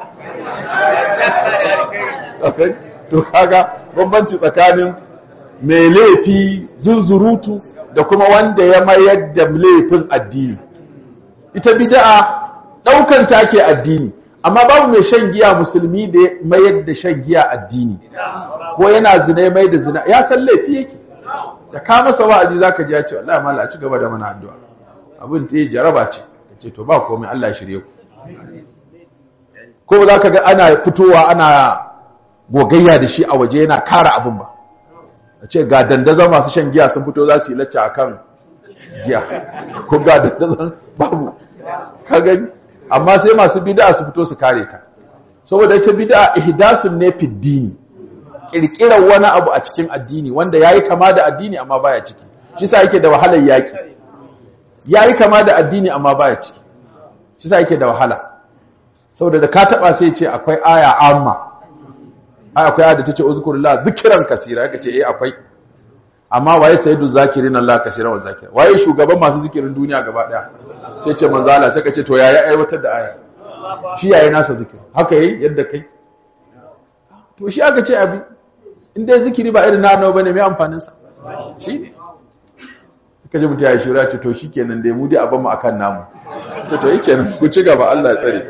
to kaga bambanci tsakanin mai laifi zunzurutu da kuma wanda ya mayar da laifin addini ita bid'a daukan take addini amma babu mai shan giya musulmi da ya mayar da shan giya addini ko yana zina mai da zina ya san laifi yake da ka masa wa'azi zaka ji ya ce wallahi mala a ci gaba da mana addu'a abin ta jaraba ce ce to ba komai Allah ya shirye ku ko za ka ga ana fitowa ana gogayya da shi a waje yana kara abin ba a ce ga dandazon masu shan giya sun fito za su yi lacca a kan giya ko ga dandazon babu ka gani amma sai masu bida su fito su kare ta saboda ita bida ihdasun ne fiddini kirkirar wani abu a cikin addini wanda yayi kama da addini amma baya ciki shi sa yake da wahalar yaki yayi kama da addini amma baya ciki shi sa yake da wahala saboda da ka taba sai ce akwai aya amma ai akwai aya da tace uzkurullah zikran kasira yake ce eh akwai amma waye sayyidu zakirin Allah kasira wa zakir waye shugaban masu zikirin duniya gaba daya sai ce manzo Allah sai ka ce to yaya aiwatar da aya shi yayi nasa zikiri haka yi yadda kai to shi aka ce abi in dai zikiri ba irin na annabi bane mai amfanin sa shi ne kaje mutum ya shura ce to shikenan dai mu dai abin mu akan namu to to yikenan ku ci gaba Allah ya tsare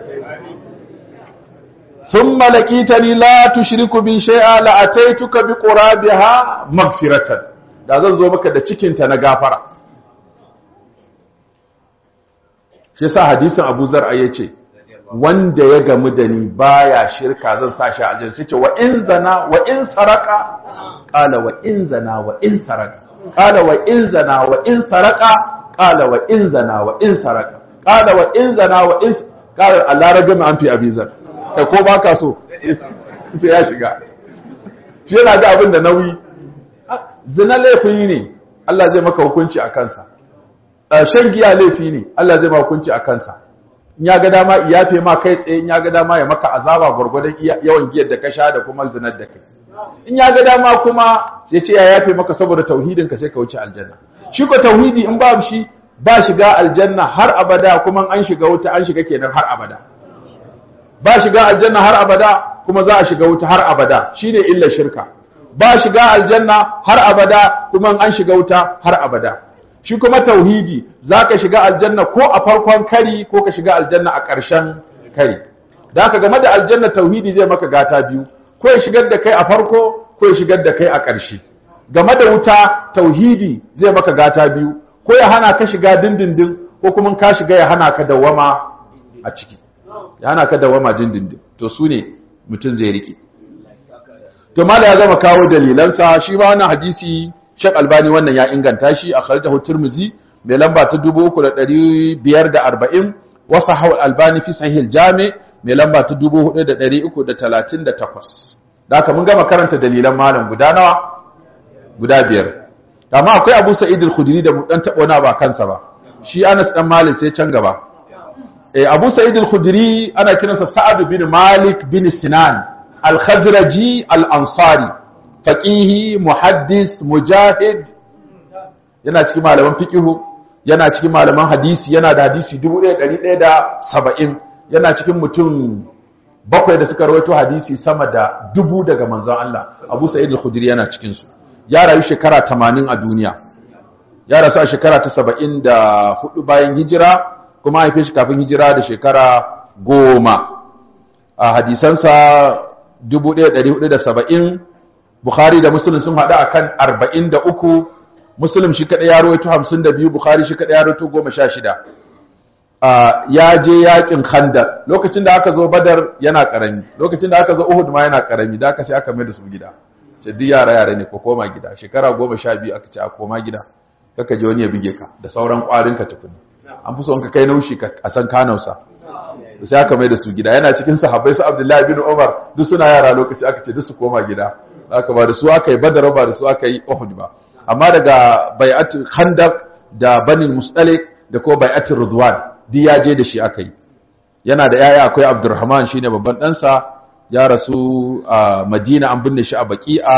thumma laqitani la tushriku bi shay'a la ataituka bi qurabiha maghfiratan da zan zo maka da cikin ta na gafara shi yasa hadisin Abu Zar yace wanda ya gamu da ni baya shirka zan sa shi a aljanna sai ce wa in zana wa in saraka qala wa in zana wa in saraka qala wa in zana wa in saraka qala wa in zana wa in saraka qala wa in zana wa in qala Allah ragama an fi abizar kai ko baka so sai ya shiga shi yana ga abin da nauyi zina laifi ne Allah zai maka hukunci a kansa shan giya laifi ne Allah zai maka hukunci a kansa in ya ga dama iyafe ma kai tsaye in ya ga dama ya maka azaba gwargwadon yawan giyar da ka sha da kuma zinar da kai in ya ga dama kuma ya ce ya yafe maka saboda tauhidin ka sai ka wuce aljanna shi ko tauhidi in babu shi ba shiga aljanna har abada kuma an shiga wuta an shiga kenan har abada ba shiga aljanna har abada kuma za a shiga wuta har abada shine illa shirka ba shiga aljanna har abada kuma an shiga wuta har abada shi kuma tauhidi za ka shiga aljanna ko a farkon kari ko ka shiga aljanna a ƙarshen kari da ka game da aljanna tauhidi zai maka gata biyu ko ya shigar da kai a farko ko ya shigar da kai a ƙarshe game da wuta tauhidi zai maka gata biyu ko ya hana ka shiga dindindin ko kuma ka shiga ya hana ka dawama a ciki ya hana ka dawama dindindin to su ne mutum zai riƙe to mala ya zama kawo dalilansa shi ma wannan hadisi Sheikh Albani wannan ya inganta shi a Khalidahu Tirmizi mai lamba ta 3540 wasa hawa Albani fi Sahih al-Jami mai lamba ta 4338 da haka mun gama karanta dalilan malam guda nawa guda biyar amma akwai Abu Sa'id al-Khudri da mu dan tabo na ba kansa ba shi Anas dan Malik sai can gaba eh Abu Sa'id al-Khudri ana kiransa Sa'ad bin Malik bin Sinan al-Khazraji al-Ansari faƙihi muhaddis mujahid yana cikin malaman fiƙihu yana cikin malaman hadisi yana da hadisi 1170 yana cikin mutum bakwai da suka rawaito hadisi sama da dubu daga manzon Allah Abu Sa'id al-Khudri yana cikin su ya rayu shekara 80 a duniya ya rasu a shekara ta 74 bayan hijira kuma haife shi kafin hijira da shekara goma a hadisansa 1470 Bukhari da Muslim sun haɗu akan 43 Muslim shi kaɗai ya rawaito 52 Bukhari shi kaɗai ya rawaito 16 ya je yakin Khandaq lokacin da aka zo Badar yana karami lokacin da aka zo Uhud ma yana karami da aka sai aka mai da su gida ce duk yara yara ne ko koma gida shekara 12 aka ce a koma gida kaka je wani ya bige ka da sauran kwarin ka tukuni an fi son ka kai naushi a san kanausa sai aka mai da su gida yana cikin sahabbai su Abdullahi bin Umar duk suna yara lokaci aka ce duk su koma gida aka ba da su aka yi badar ba da su aka yi uhud ba amma daga bai'atul khandaq da banin mustalik da ko bai'atul ridwan duk ya je da shi aka yi yana da yaya akwai abdurrahman shine babban ɗansa ya rasu a madina an binne shi a baki'a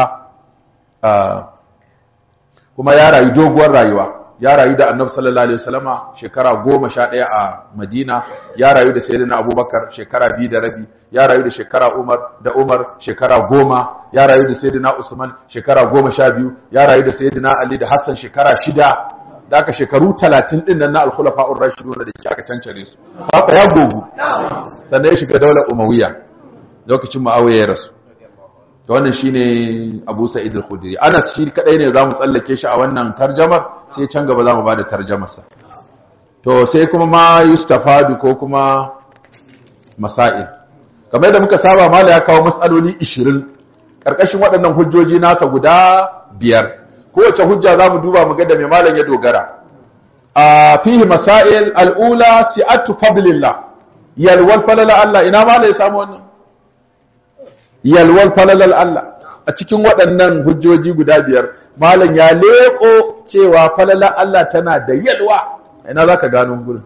kuma ya rayu doguwar rayuwa ya rayu da annabi sallallahu alaihi wasallama shekara goma sha ɗaya a madina ya rayu da sayyidina abubakar shekara biyu da rabi ya rayu da shekara umar da umar shekara goma ya rayu da sayyidina usman shekara goma sha biyu ya rayu da sayyidina ali da hassan shekara shida da aka shekaru talatin ɗin nan na alkhulafa'ur rashidun da ke aka cancare su haka ya gogu sannan ya shiga daular umawiya lokacin muawiya ya rasu da wannan shine Abu Sa'id al-Khudri Anas shi kadai ne zamu tsallake shi a wannan tarjamar sai can gaba zamu bada tarjamar sa to sai kuma ma yustafadu ko kuma masail kamar da muka saba mala ya kawo matsaloli 20 karkashin waɗannan hujjoji nasa guda biyar kowace hujja za mu duba mu ga da mai malam ya dogara a fihi masail al'ula si'atu fadlillah yalwal falala Allah ina ma ya samu wannan yalwal falalal Allah a cikin waɗannan hujjoji guda biyar malam ya leko cewa falala Allah tana da yalwa ina zaka gano gurin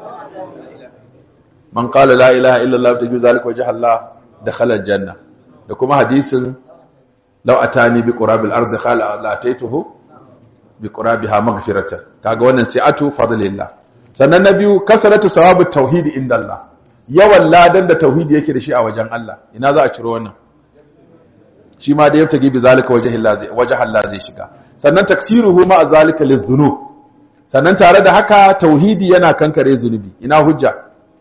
man qala la ilaha illa Allah ta zalika wajh Allah dakhala janna da kuma hadisin law atani bi qurabil ardi khala la ataituhu bi qurabiha maghfiratan kaga wannan si'atu fadlillah sannan na biyu kasaratu sawabu tauhid inda Allah yawan ladan da tauhidi yake da shi a wajen Allah ina za a ciro wannan shi ma da yabta gibi zalika wajh Allah zai wajh Allah zai shiga sannan takfiruhu ma zalika lidhunub sannan tare da haka tauhidi yana kankare zunubi ina hujja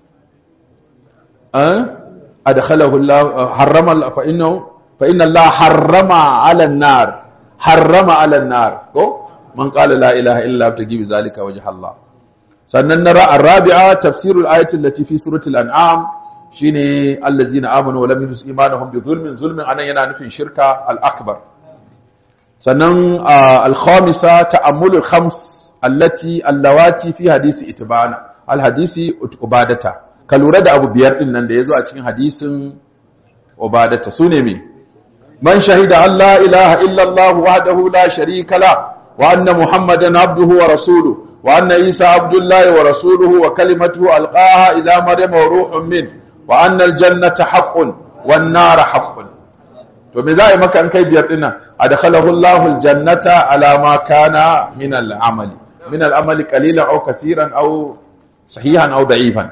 an adkhalahu Allah harrama fa innahu fa inna Allah harrama 'ala an-nar harrama 'ala an-nar ko man qala la ilaha illa yabta gibi zalika wajh Allah sannan na rabi'a tafsirul ayati allati fi suratul an'am shine allazina amanu wa lam yulbisu imanuhum bi zulmin zulmin anan yana nufin shirka al-akbar sannan al-khamisa ta'ammulul khams allati allawati fi hadisi itibana al-hadisi ubadata ka lura da abu biyar din nan da yazo a cikin hadisin ubadata sune me man shahida an la ilaha illa allah wahdahu la sharika la wa anna muhammadan abduhu wa rasuluhu وأن عيسى عبد الله ورسوله وكلمته ألقاها إلى مريم وروح منه وأن الجنة حق والنار حق to me za a yi maka an kai biyar dina adkhalahu Allahu aljannata ala ma kana min al'amali min al'amali qalilan aw kaseeran aw sahihan aw da'ifan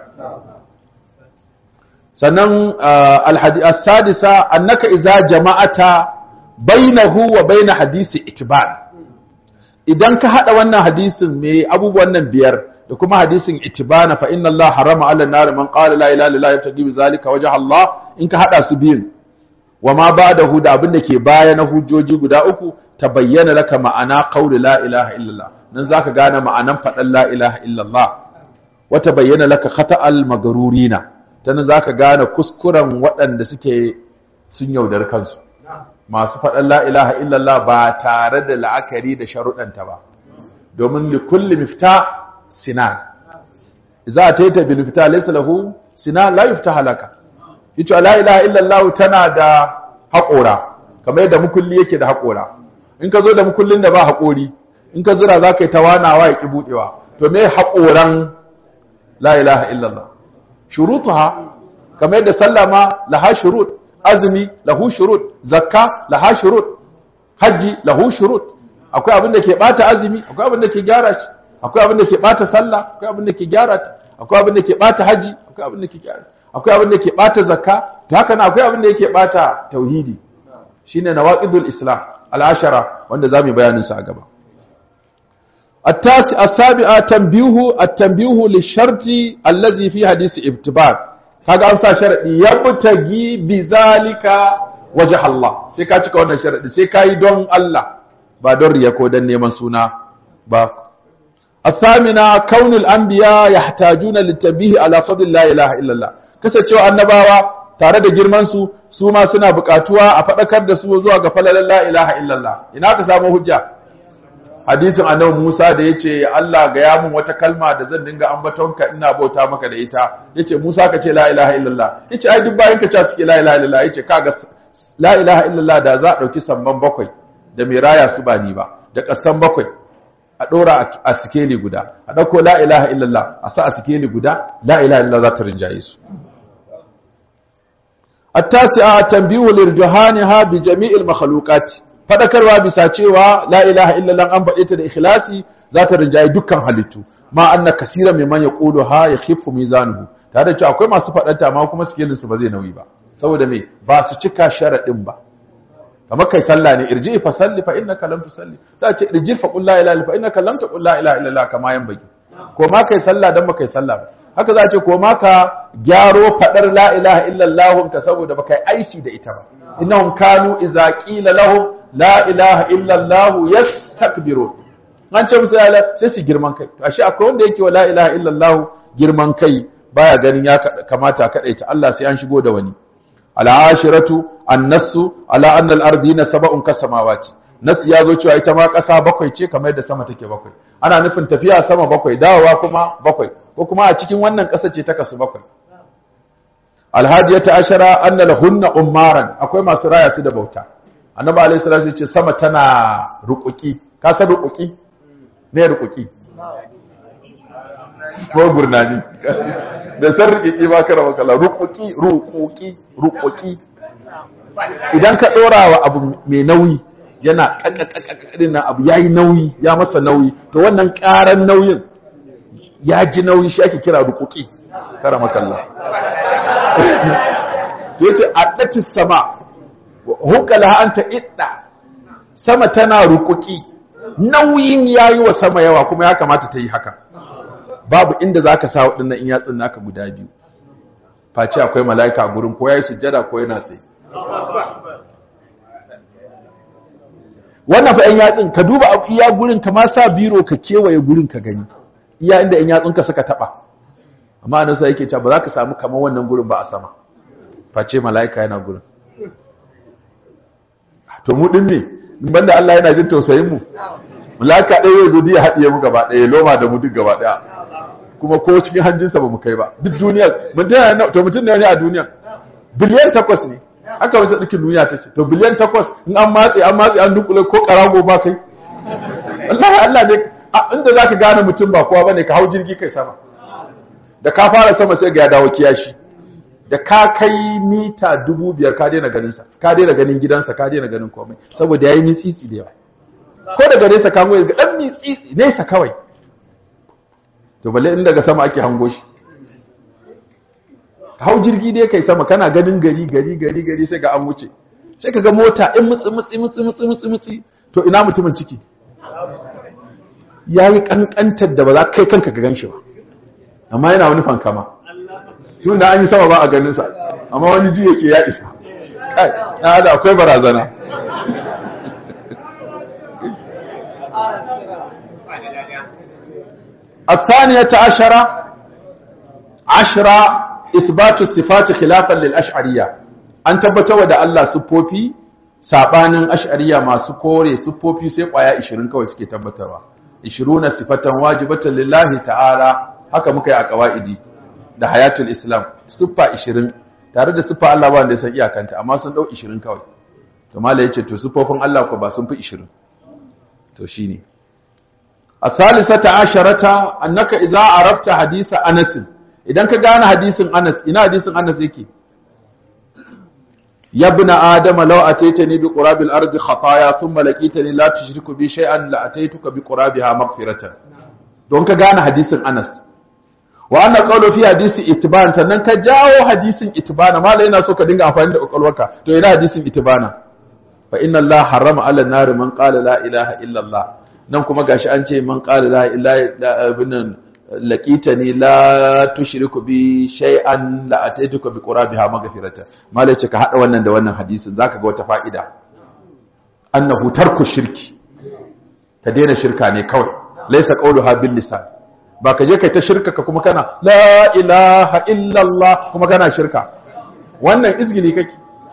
sannan alhadith as-sadisa annaka idza jama'ata bainahu wa bain hadisi itban idan ka hada wannan hadisin me abubuwan nan biyar da kuma hadisin itibana fa inna Allah harama ala nar man qala la ilaha illallah yabtaghi bi zalika wajha Allah in ka hada su biyun wa ma ba'dahu da abin da ke baya na hujjoji guda uku tabayyana laka ma'ana qawli la ilaha illallah nan zaka gane ma'anan fadan la ilaha illallah wa tabayyana laka khata'al magarurina dan zaka gane kuskuren waɗanda suke sun yaudar kansu masu faɗan la ilaha illallah ba tare da la'akari da sharuɗanta ba domin likulli mifta sinan za a taita bil mifta laysa lahu sinan la yufta halaka yace la ilaha illallah tana da haƙora kamar yadda mukulli yake da haƙora in ka zo da mukullin da ba haƙori in ka zira za ka yi tawanawa ya ƙi buɗewa to me haƙoran la ilaha illallah shurutuha kamar yadda sallama laha shurut azumi lahu shurut zakka laha shurut hajji lahu shurut akwai abin da ke bata azumi akwai abin da ke gyara shi akwai abin da ke bata sallah akwai abin da ke gyara ta akwai abin da ke bata haji akwai abin da ke gyara akwai abin da ke bata zakka to haka nan akwai abin da yake bata tauhidi shine nawaqidul islam al-ashara wanda zamu bayanin sa a gaba التاسع السابعة تنبيه التنبيه للشرط الذي في حديث ابتبار kaga an sa sharadi yabtagi bizalika wajh Allah sai ka cika wannan sharadi sai kai don Allah ba don riya ko dan neman suna ba athamina kaunul anbiya yahtajuna litabih ala fadl la ilaha illa Allah kasancewa annabawa tare da girman su su ma suna buƙatuwa a fadakar da su zuwa ga falalan la ilaha illa Allah ina ka samu hujja hadisin annabi Musa da yace Allah ga ya mun wata kalma da zan dinga ambatonka ina bauta maka da ita yace Musa ka ce la ilaha illallah yace ai duk bayan ka ce suke la ilaha illallah yace kaga la ilaha illallah da za a dauki samman bakwai da mai raya su ba ni ba da kasan bakwai a dora a sikeli guda a dauko la ilaha illallah a sa a sikeli guda la ilaha illallah za ta rinjaye su التاسعة تنبيه لرجحانها بجميع المخلوقات fadakarwa bisa cewa la ilaha illallah an faɗe ta da ikhlasi za ta rinjaye dukkan halittu ma anna kasira mimman yaqulu ha yakhifu mizanuhu tare da cewa akwai masu faɗanta amma kuma sikelin su ba zai nauyi ba saboda me ba su cika sharadin ba kamar kai sallah ne irji fa salli fa innaka lam tusalli za ce irji fa qul la ilaha illa fa innaka lam taqul la ilaha illallah kama yan baki ko ma kai sallah dan ba kai sallah ba haka za ce ko ma ka gyaro fadar la ilaha illallah ka saboda ba kai aiki da ita ba innahum kanu idza qila lahum la ilaha illallah yastakbirun an ce musu ya sai su girman kai to ashe akwai wanda yake wa la ilaha illallah girman kai baya ganin ya kamata a kadaita Allah sai an shigo da wani al'ashiratu annasu ala anna al-ardina sab'un kasamawati nas ya zo cewa ita ma ƙasa bakwai ce kamar yadda sama take bakwai ana nufin tafiya sama bakwai dawowa kuma bakwai ko kuma a cikin wannan ƙasa ce ta kasu bakwai alhadiyata ashara anna lahunna ummaran akwai masu raya su da bauta annabi alayhi salatu ce sama tana rukuki ka san rukuki ne rukuki ko gurnani da san rukuki ba kara makala rukuki rukuki rukuki idan ka dora wa abu mai nauyi yana kakakakakadin nan abu yayi nauyi ya masa nauyi to wannan karan nauyin ya ji nauyi shi ake kira rukuki kara makalla yace addatis sama hukala anta idda sama tana rukuki nauyin yayi wa sama yawa kuma ya kamata ta yi haka babu inda zaka sa wadannan in yatsun naka guda biyu face akwai malaika a gurin ko yayi sujjada ko yana tsaye wannan fa yan yatsun ka duba iya gurin ka ma sa biro ka kewaye gurin ka gani iya inda yan yatsun ka suka taba amma nan sai yake cewa ba za ka samu kamar wannan gurin ba a sama face malaika yana gurin to mu din ne banda Allah yana jin tausayin mu mulaka ɗaya ya zo ya haɗiye mu gaba ɗaya loma da mu duk gaba ɗaya kuma ko cikin hanjinsa ba mu kai ba duk duniya to mutum ne a duniya biliyan takwas ne haka wasu ɗukin duniya ta ce to biliyan takwas in an matse an matse an dunkule ko ƙarago ba kai Allah Allah ne inda za ka gane mutum ba kowa ba ne ka hau jirgi kai sama da ka fara sama sai ga ya dawo kiyashi da ka kai mita dubu biyar ka daina ganinsa ka daina ganin gidansa ka daina ganin komai saboda ya yi mitsitsi da yawa ko daga nesa ka goyi ga ɗan mitsitsi nesa kawai to balle in daga sama ake hango shi hau jirgi dai kai sama kana ganin gari gari gari gari sai ga an wuce sai ka ga mota in mutsi mutsi mutsi mutsi mutsi mutsi to ina mutumin ciki yayi kankantar da ba za kai kanka ka ganshi ba amma yana wani fankama tun da an yi sama ba a ganinsa amma wani ji yake ya isa kai na da akwai barazana الثانية عشرة عشرة إثبات الصفات خلافا للأشعرية أن تبتوى دا الله سبوبي sabanin ash'ariya masu kore siffofi sai kwaya 20 kawai suke tabbatarwa 20 sifatan wajibatan lillahi ta'ala haka muka yi a qawaidi da hayatul islam siffa 20 tare da siffa Allah ba wanda ya san iyakanta amma sun dau 20 kawai to mallai yace to siffofin Allah ko ba sun fi 20 to shine الثالثة عشرة أنك إذا عرفت حديث أنس إذا كان حديث أنس إنا حديث أنس يكي يا ابن آدم لو أتيتني بقراب الأرض خطايا ثم لقيتني لا تشرك بي شيئا لأتيتك بقرابها مغفرة دون كان حديث أنس وأن قول في حديث إتبان سنن كجاو حديث إتبان ما لنا سوك دينغ أفاين أقولوك تو إنا حديث إتبان فإن الله حرم على النار من قال لا إله إلا الله nan kuma gashi an ce man qala la ilaha illa laqitani la tushriku bi shay'an la ataituka bi qurabiha maghfirata malai ce ka hada wannan da wannan hadisin zaka ga wata fa'ida annahu tarku shirki ka daina shirka ne kawai laysa qawluha bil lisan ba ka je kai ta shirka ka kuma kana la ilaha illa allah kuma kana shirka wannan izgili kake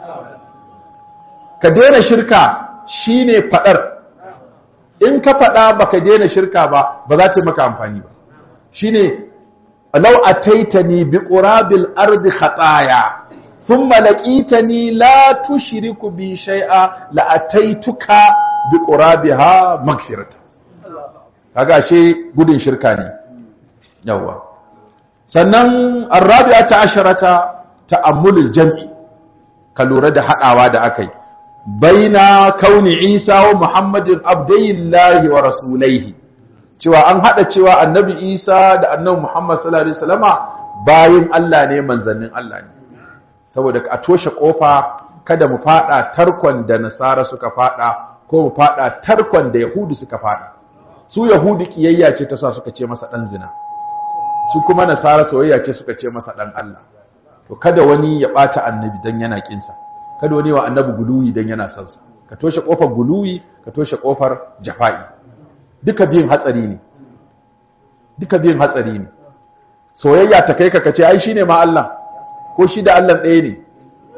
ka daina shirka shine fadar in ka faɗa baka daina shirka ba ba za ta maka amfani ba shine law ataitani bi qurabil ardi khataya thumma laqitani la tushriku bi shay'a la ataituka bi qurabiha maghfirata kaga she gudun shirka ne yawa sannan arabi'ata asharata ta'ammulul jam'i ka lura da hadawa da akai baina kauni isa wa muhammadin abdayillahi wa rasulaihi cewa an hada cewa annabi isa da annabi muhammad sallallahu alaihi wasallama bayin Allah ne manzannin Allah ne saboda a toshe kofa kada mu fada tarkon da nasara suka fada ko mu fada tarkon da yahudu suka fada su yahudu kiyayya ce ta sa suka ce masa dan zina su kuma nasara soyayya ce suka ce masa dan Allah to kada wani ya bata annabi dan yana kinsa kada wani wa annabi guluwi dan yana son sa ka toshe kofar guluwi ka toshe kofar jafa'i duka biyun hatsari ne duka biyun hatsari ne soyayya ta kai ka kace ai shine ma Allah ko shi da Allah ɗaya ne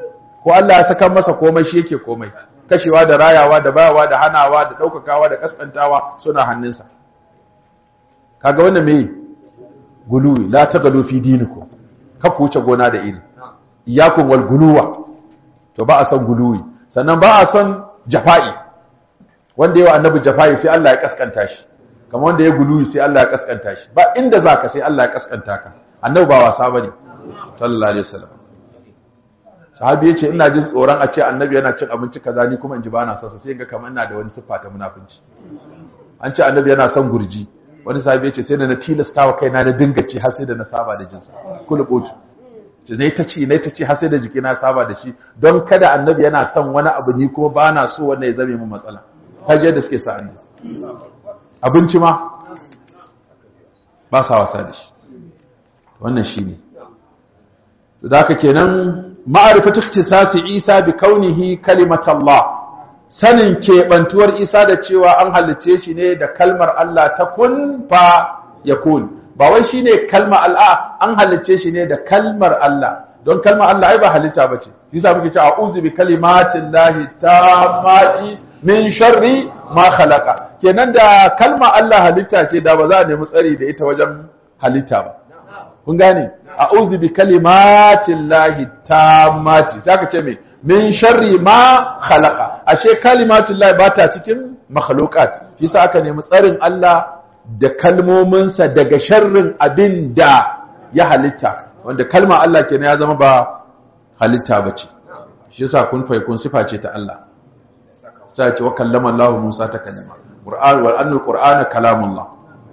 ko Allah ya saka masa komai shi yake komai kashewa da rayawa da bayawa da hanawa da ɗaukakawa da kaskantawa suna hannunsa kaga wannan me guluwi la tagalu fi dinikum ka ku wuce gona da iri iyakun wal guluwa to ba a son guluwi sannan ba a son jafa'i wanda yawa annabi jafa'i sai Allah ya kaskanta shi kamar wanda ya guluwi sai Allah ya kaskanta shi ba inda zaka sai Allah ya kaskanta ka annabi ba wasa bane sallallahu alaihi wasallam sahabi yace ina jin tsoron a ce annabi yana cin abinci kaza ni kuma in ji bana son sa sai ga kamar ina da wani siffa ta munafunci an ce annabi yana son gurji wani sahabi yace sai da na tilasta wa kaina na dinga ci har sai da na saba da jinsa kulubutu ce zai ta ci nai ta ci har sai da jikina saba da shi don kada annabi yana son wani abu ni kuma ba na so wanda ya zame mu matsala kaje da suke sa annabi abinci ma ba sa wasa da shi wannan shine to da haka kenan ma'arifatu ikhtisasi Isa bi kaunihi kalimatullah sanin keɓantuwar Isa da cewa an halicce shi ne da kalmar Allah ta kun fa yakun ba wai shine kalmar Allah an halicce shi ne da kalmar Allah don kalmar Allah ai ba halitta bace yasa muke cewa a'udhu bi kalimatin lahi tammati min sharri ma khalaqa kenan da kalmar Allah halitta ce da ba za a nemi tsari da ita wajen halitta ba kun gane a'udhu bi kalimatin lahi tammati saka ce me min sharri ma khalaqa ashe kalimatul lahi bata cikin makhluqat yasa aka nemi tsarin Allah da kalmominsa daga sharrin abin da ya halitta wanda kalma Allah kenan ya zama ba halitta bace shi yasa kun fai kun sifa ce ta Allah sai ce wa kallama Allah Musa ta kalima Qur'an wal annal Qur'ana kalamullah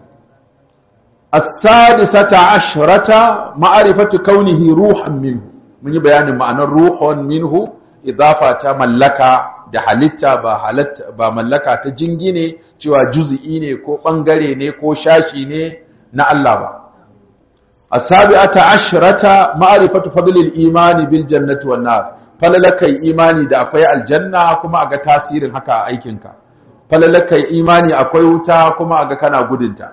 as-sadisata ashrata ma'rifatu kaunihi ruhan minhu mun yi bayanin ma'anar ruhun minhu idafa ta mallaka da halitta ba halatta ba mallaka ta jingine cewa juz'i ne ko bangare ne ko shashi ne na Allah ba asabi'ata ashrata ma'rifatu fadlil imani bil jannati wan nar falalakai imani da akwai aljanna kuma aga tasirin haka a aikinka falalakai imani akwai wuta kuma aga kana gudunta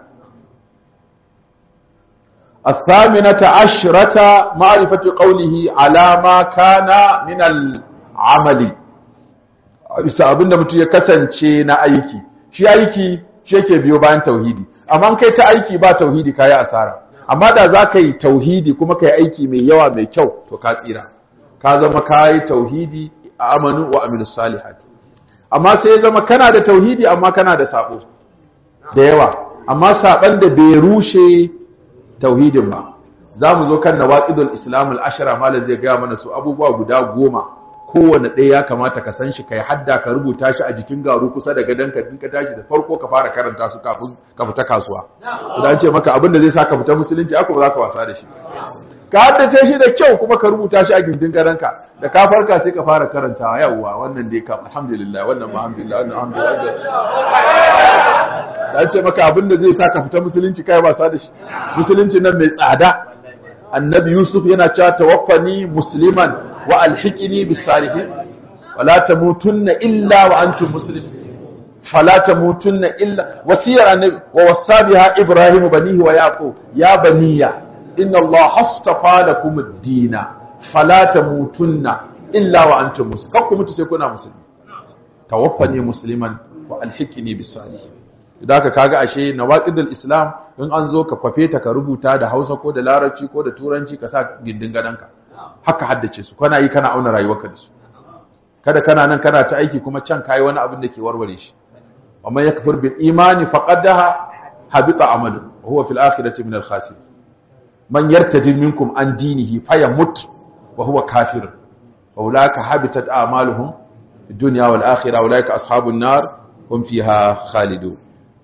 الثامنة عشرة معرفة قوله على ما كان من العمل bisa abinda mutum ya kasance na aiki shi aiki shi yake biyo bayan tauhidi amma kai ta aiki ba tauhidi kayi asara amma da za ka yi tauhidi kuma ka yi aiki mai yawa mai kyau to ka tsira ka zama ka yi tauhidi a amanu wa aminu salihat amma sai ya zama kana da tauhidi amma kana da sabo da yawa amma saban da bai rushe tauhidin ba za mu zo kan nawaqidul islam al-ashara malam zai gaya mana su abubuwa guda goma kowane ɗaya ya kamata ka san shi kai hadda ka rubuta shi a jikin garu kusa da gadon ka ka tashi da farko ka fara karanta su kafin ka fita kasuwa idan ce maka abin da zai sa ka fita musulunci aka ba za ka wasa da shi ka haddace shi da kyau kuma ka rubuta shi a gindin gadonka da ka farka sai ka fara karantawa yawwa wannan dai ka alhamdulillah wannan ma alhamdulillah wannan alhamdulillah da ce maka abin da zai sa ka fita musulunci kai wasa da shi musulunci nan mai tsada annabi yusuf yana cewa tawaffani musliman wa alhiqini bis salihin wala tamutunna illa wa antum muslimun fala tamutunna illa wasiyar annabi wa wasabiha ibrahim banihi wa yaqub ya baniya inna allah hastafa lakum ad-dina fala tamutunna illa wa antum muslimun kakku mutu sai kuna musulmi tawaffani musliman wa alhiqini bis salihin idan aka kaga ashe nawaqidul islam in an zo ka kwafe ta ka rubuta da Hausa ko da Larabci ko da Turanci ka sa gindin gadanka haka haddace su kana yi kana auna rayuwarka da su kada kana nan kana ta aiki kuma can kai wani abin da ke warware shi amma yakfur bil imani faqadaha habita amalu wa huwa fil akhirati min al khasir man yartadi minkum an dinihi fayamut wa huwa kafir fa ulaka habitat a'maluhum fid dunya wal akhirah ulaika ashabun nar hum fiha khalidun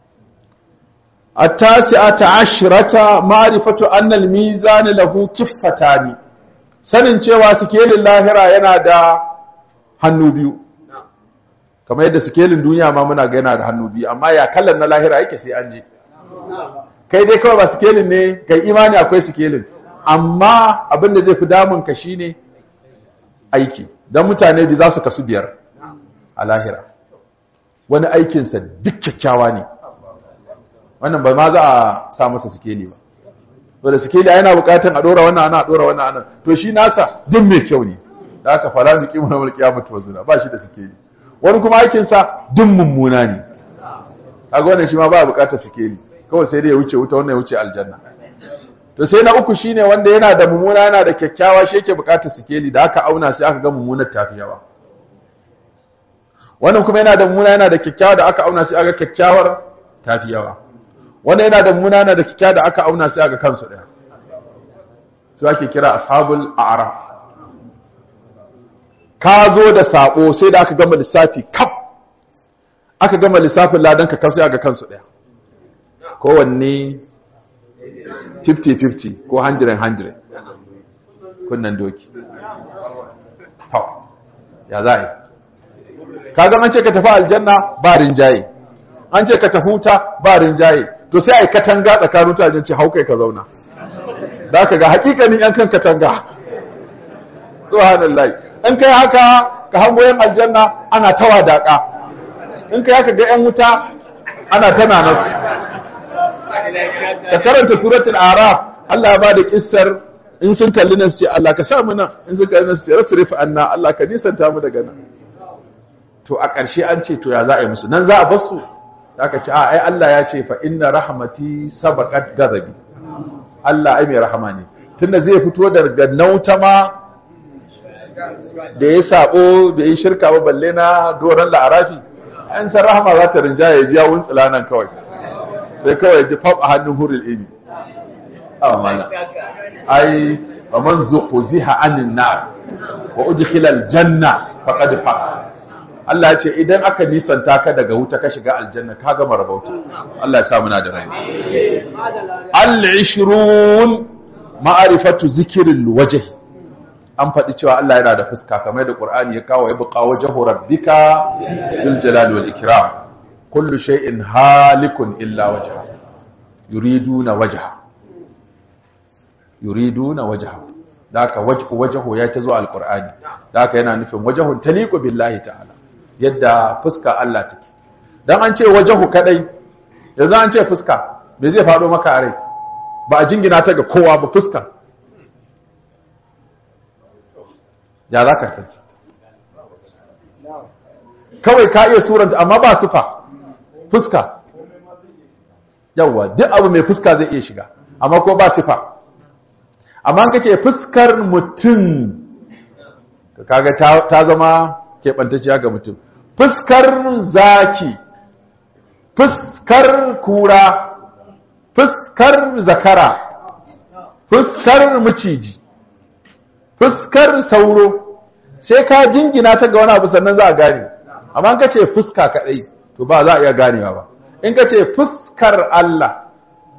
التاسعة عشرة معرفة أن الميزان له كفتان sanin cewa sikelin lahira yana da hannu biyu kamar yadda sikelin duniya ma muna ga yana da hannu biyu amma ya kallon na lahira yake sai an je kai dai kawai ba sikelin ne kai imani akwai sikelin amma abin da zai fi damun ka shine aiki don mutane da za su kasu biyar a lahira wani aikinsa duk kyakkyawa ne wannan ba ma za a sa masa sikeli ba to da sikeli yana bukatan a dora wannan ana dora wannan ana to shi nasa duk mai kyau ne da aka fara mu kimu na mulki ya mutu wazuna ba shi da sikeli wani kuma aikin sa duk mummuna ne kaga wannan shi ma ba bukatar sikeli kawai sai dai ya wuce wuta wannan ya wuce aljanna to sai na uku shine wanda yana da mummuna yana da kyakkyawa shi yake bukatar sikeli da aka auna sai aka ga mummunar tafi yawa wannan kuma yana da mummuna yana da kyakkyawa da aka auna sai aka kyakkyawar tafi yawa wannan yana da mummuna yana da kyakkyawa da aka auna sai aka kansu daya su ake kira ashabul a'raf ka zo da sabo sai da aka gama lissafi kaf aka gama lissafin ladan ka kaf sai aka kansu daya kowanne 50-50 ko 100-100 kunnan doki to ya za a yi kaga an ce ka tafi aljanna ba rinjaye an ce ka tafi wuta ba rinjaye to sai a yi katanga tsakanin mutanen ce haukai ka zauna da ka ga hakikanin yan kan katanga subhanallahi in kai haka ka hango yan aljanna ana tawa daka in kai haka ga yan wuta ana tana nasu ka karanta suratul araf Allah ya bada kissar in sun kalli nan su ce Allah ka sa mu nan in sun kalli nan su ce rasrif anna Allah ka nisanta mu daga nan to a ƙarshe an ce to ya za a yi musu nan za a bar su aka ce a ai Allah ya ce fa inna rahmati sabaqat ghadabi Allah ai mai rahama ne tunda zai fito daga nauta ma da ya sabo da ya shirka ba balle na doron la'arafi an san rahama za ta rinjaye ji yawun tsilanan kawai sai kawai ji fab a hannun hurul ini amana ai wa man zuhziha anin nar wa udkhila aljanna faqad faz Allah ya ce idan aka nisanta ka daga wuta ka shiga aljanna ka gama rabauta Allah ya sa muna da rai al-ishrun ma'rifatu zikril wajh an faɗi cewa Allah yana da fuska kamar da Qur'ani ya kawo ya buƙa wajhu rabbika bil jalali wal ikram kullu shay'in halikun illa wajha yuriduna wajha yuriduna wajha daka wajhu wajhu ya tazo alqur'ani daka yana nufin wajhun taliqu billahi ta'ala yadda fuska Allah take dan an ce wajhu kadai yanzu an ce fuska me zai faɗo maka a rai ba a jingina ta ga kowa ba fuska ya za ka tace kawai ka iya suranta amma ba sufa fuska yawwa duk abu mai fuska zai iya shiga amma ko ba sifa amma an kace fuskar mutum kaga ta zama keɓantacciya ga mutum fuskar zaki fuskar kura fuskar zakara fuskar maciji fuskar sauro sai ka jingina ta ga wani abu sannan za a gane amma in kace fuska kadai to ba za a iya ganewa ba in kace fuskar Allah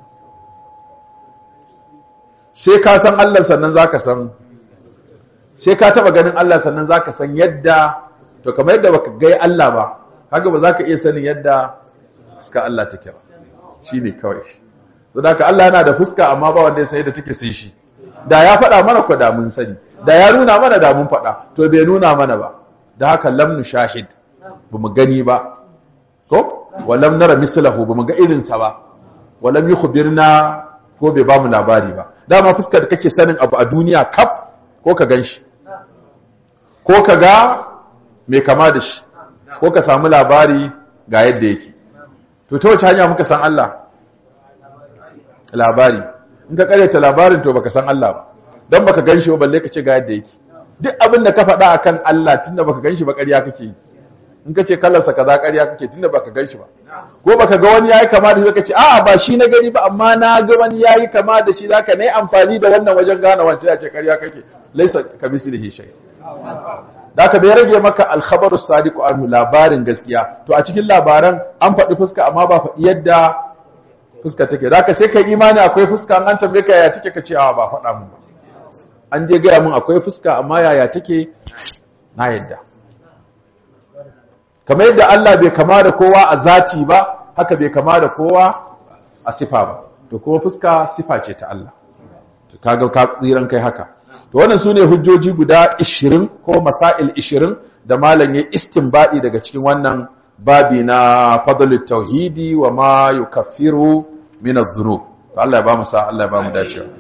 sai ka san Allah sannan zaka san sai ka taba ganin Allah sannan zaka san yadda to kamar yadda baka ga Allah ba haka ba zaka iya sanin yadda fuska Allah take ba shine kawai to da Allah yana da fuska amma ba wanda ya san yadda take sai shi da ya faɗa mana ko da mun sani da ya nuna mana da mun faɗa to bai nuna mana ba da haka lam nushahid bamu gani ba ko walam nara mislahu bamu ga irinsa ba walam yukhbirna ko bai bamu labari ba dama fuskar da kake sanin abu a duniya kaf ko ka ganshi ko ka ga mai kama da shi ko ka samu labari ga yadda yake to ta wace hanya muka san Allah labari in ka karyata labarin to baka san Allah ba dan baka ganshi ba balle ka ce ga yadda yake duk abin da ka faɗa akan Allah tunda baka ganshi ba ƙarya kake yi in ka ce kallarsa kaza ƙarya kake tunda baka ganshi ba ko baka ga wani yayi kama da shi ka ce a'a ba shi na gani ba amma na ga wani yayi kama da shi zaka ne amfani da wannan wajen gane wancan ya ce ƙarya kake laisa kamislihi shay da ka bai rage maka alkhabaru sadiqu anhu labarin gaskiya to a cikin labaran an faɗi fuska amma ba faɗi yadda fuska take da ka sai ka imani akwai fuska an tambaye ka yaya take ka ce a ba faɗa mun ba an je gaya mun akwai fuska amma yaya take na yadda kamar yadda Allah bai kama da kowa a zati ba haka bai kama da kowa a sifa ba to kuma fuska sifa ce ta Allah to kaga ka tsiran kai haka to wannan sune hujjoji guda 20 ko masail 20 da malam ya istinbadi daga cikin wannan babi na fadlut tauhidi wa ma yukaffiru min adh-dhunub to Allah ya ba mu sa Allah ya ba mu dacewa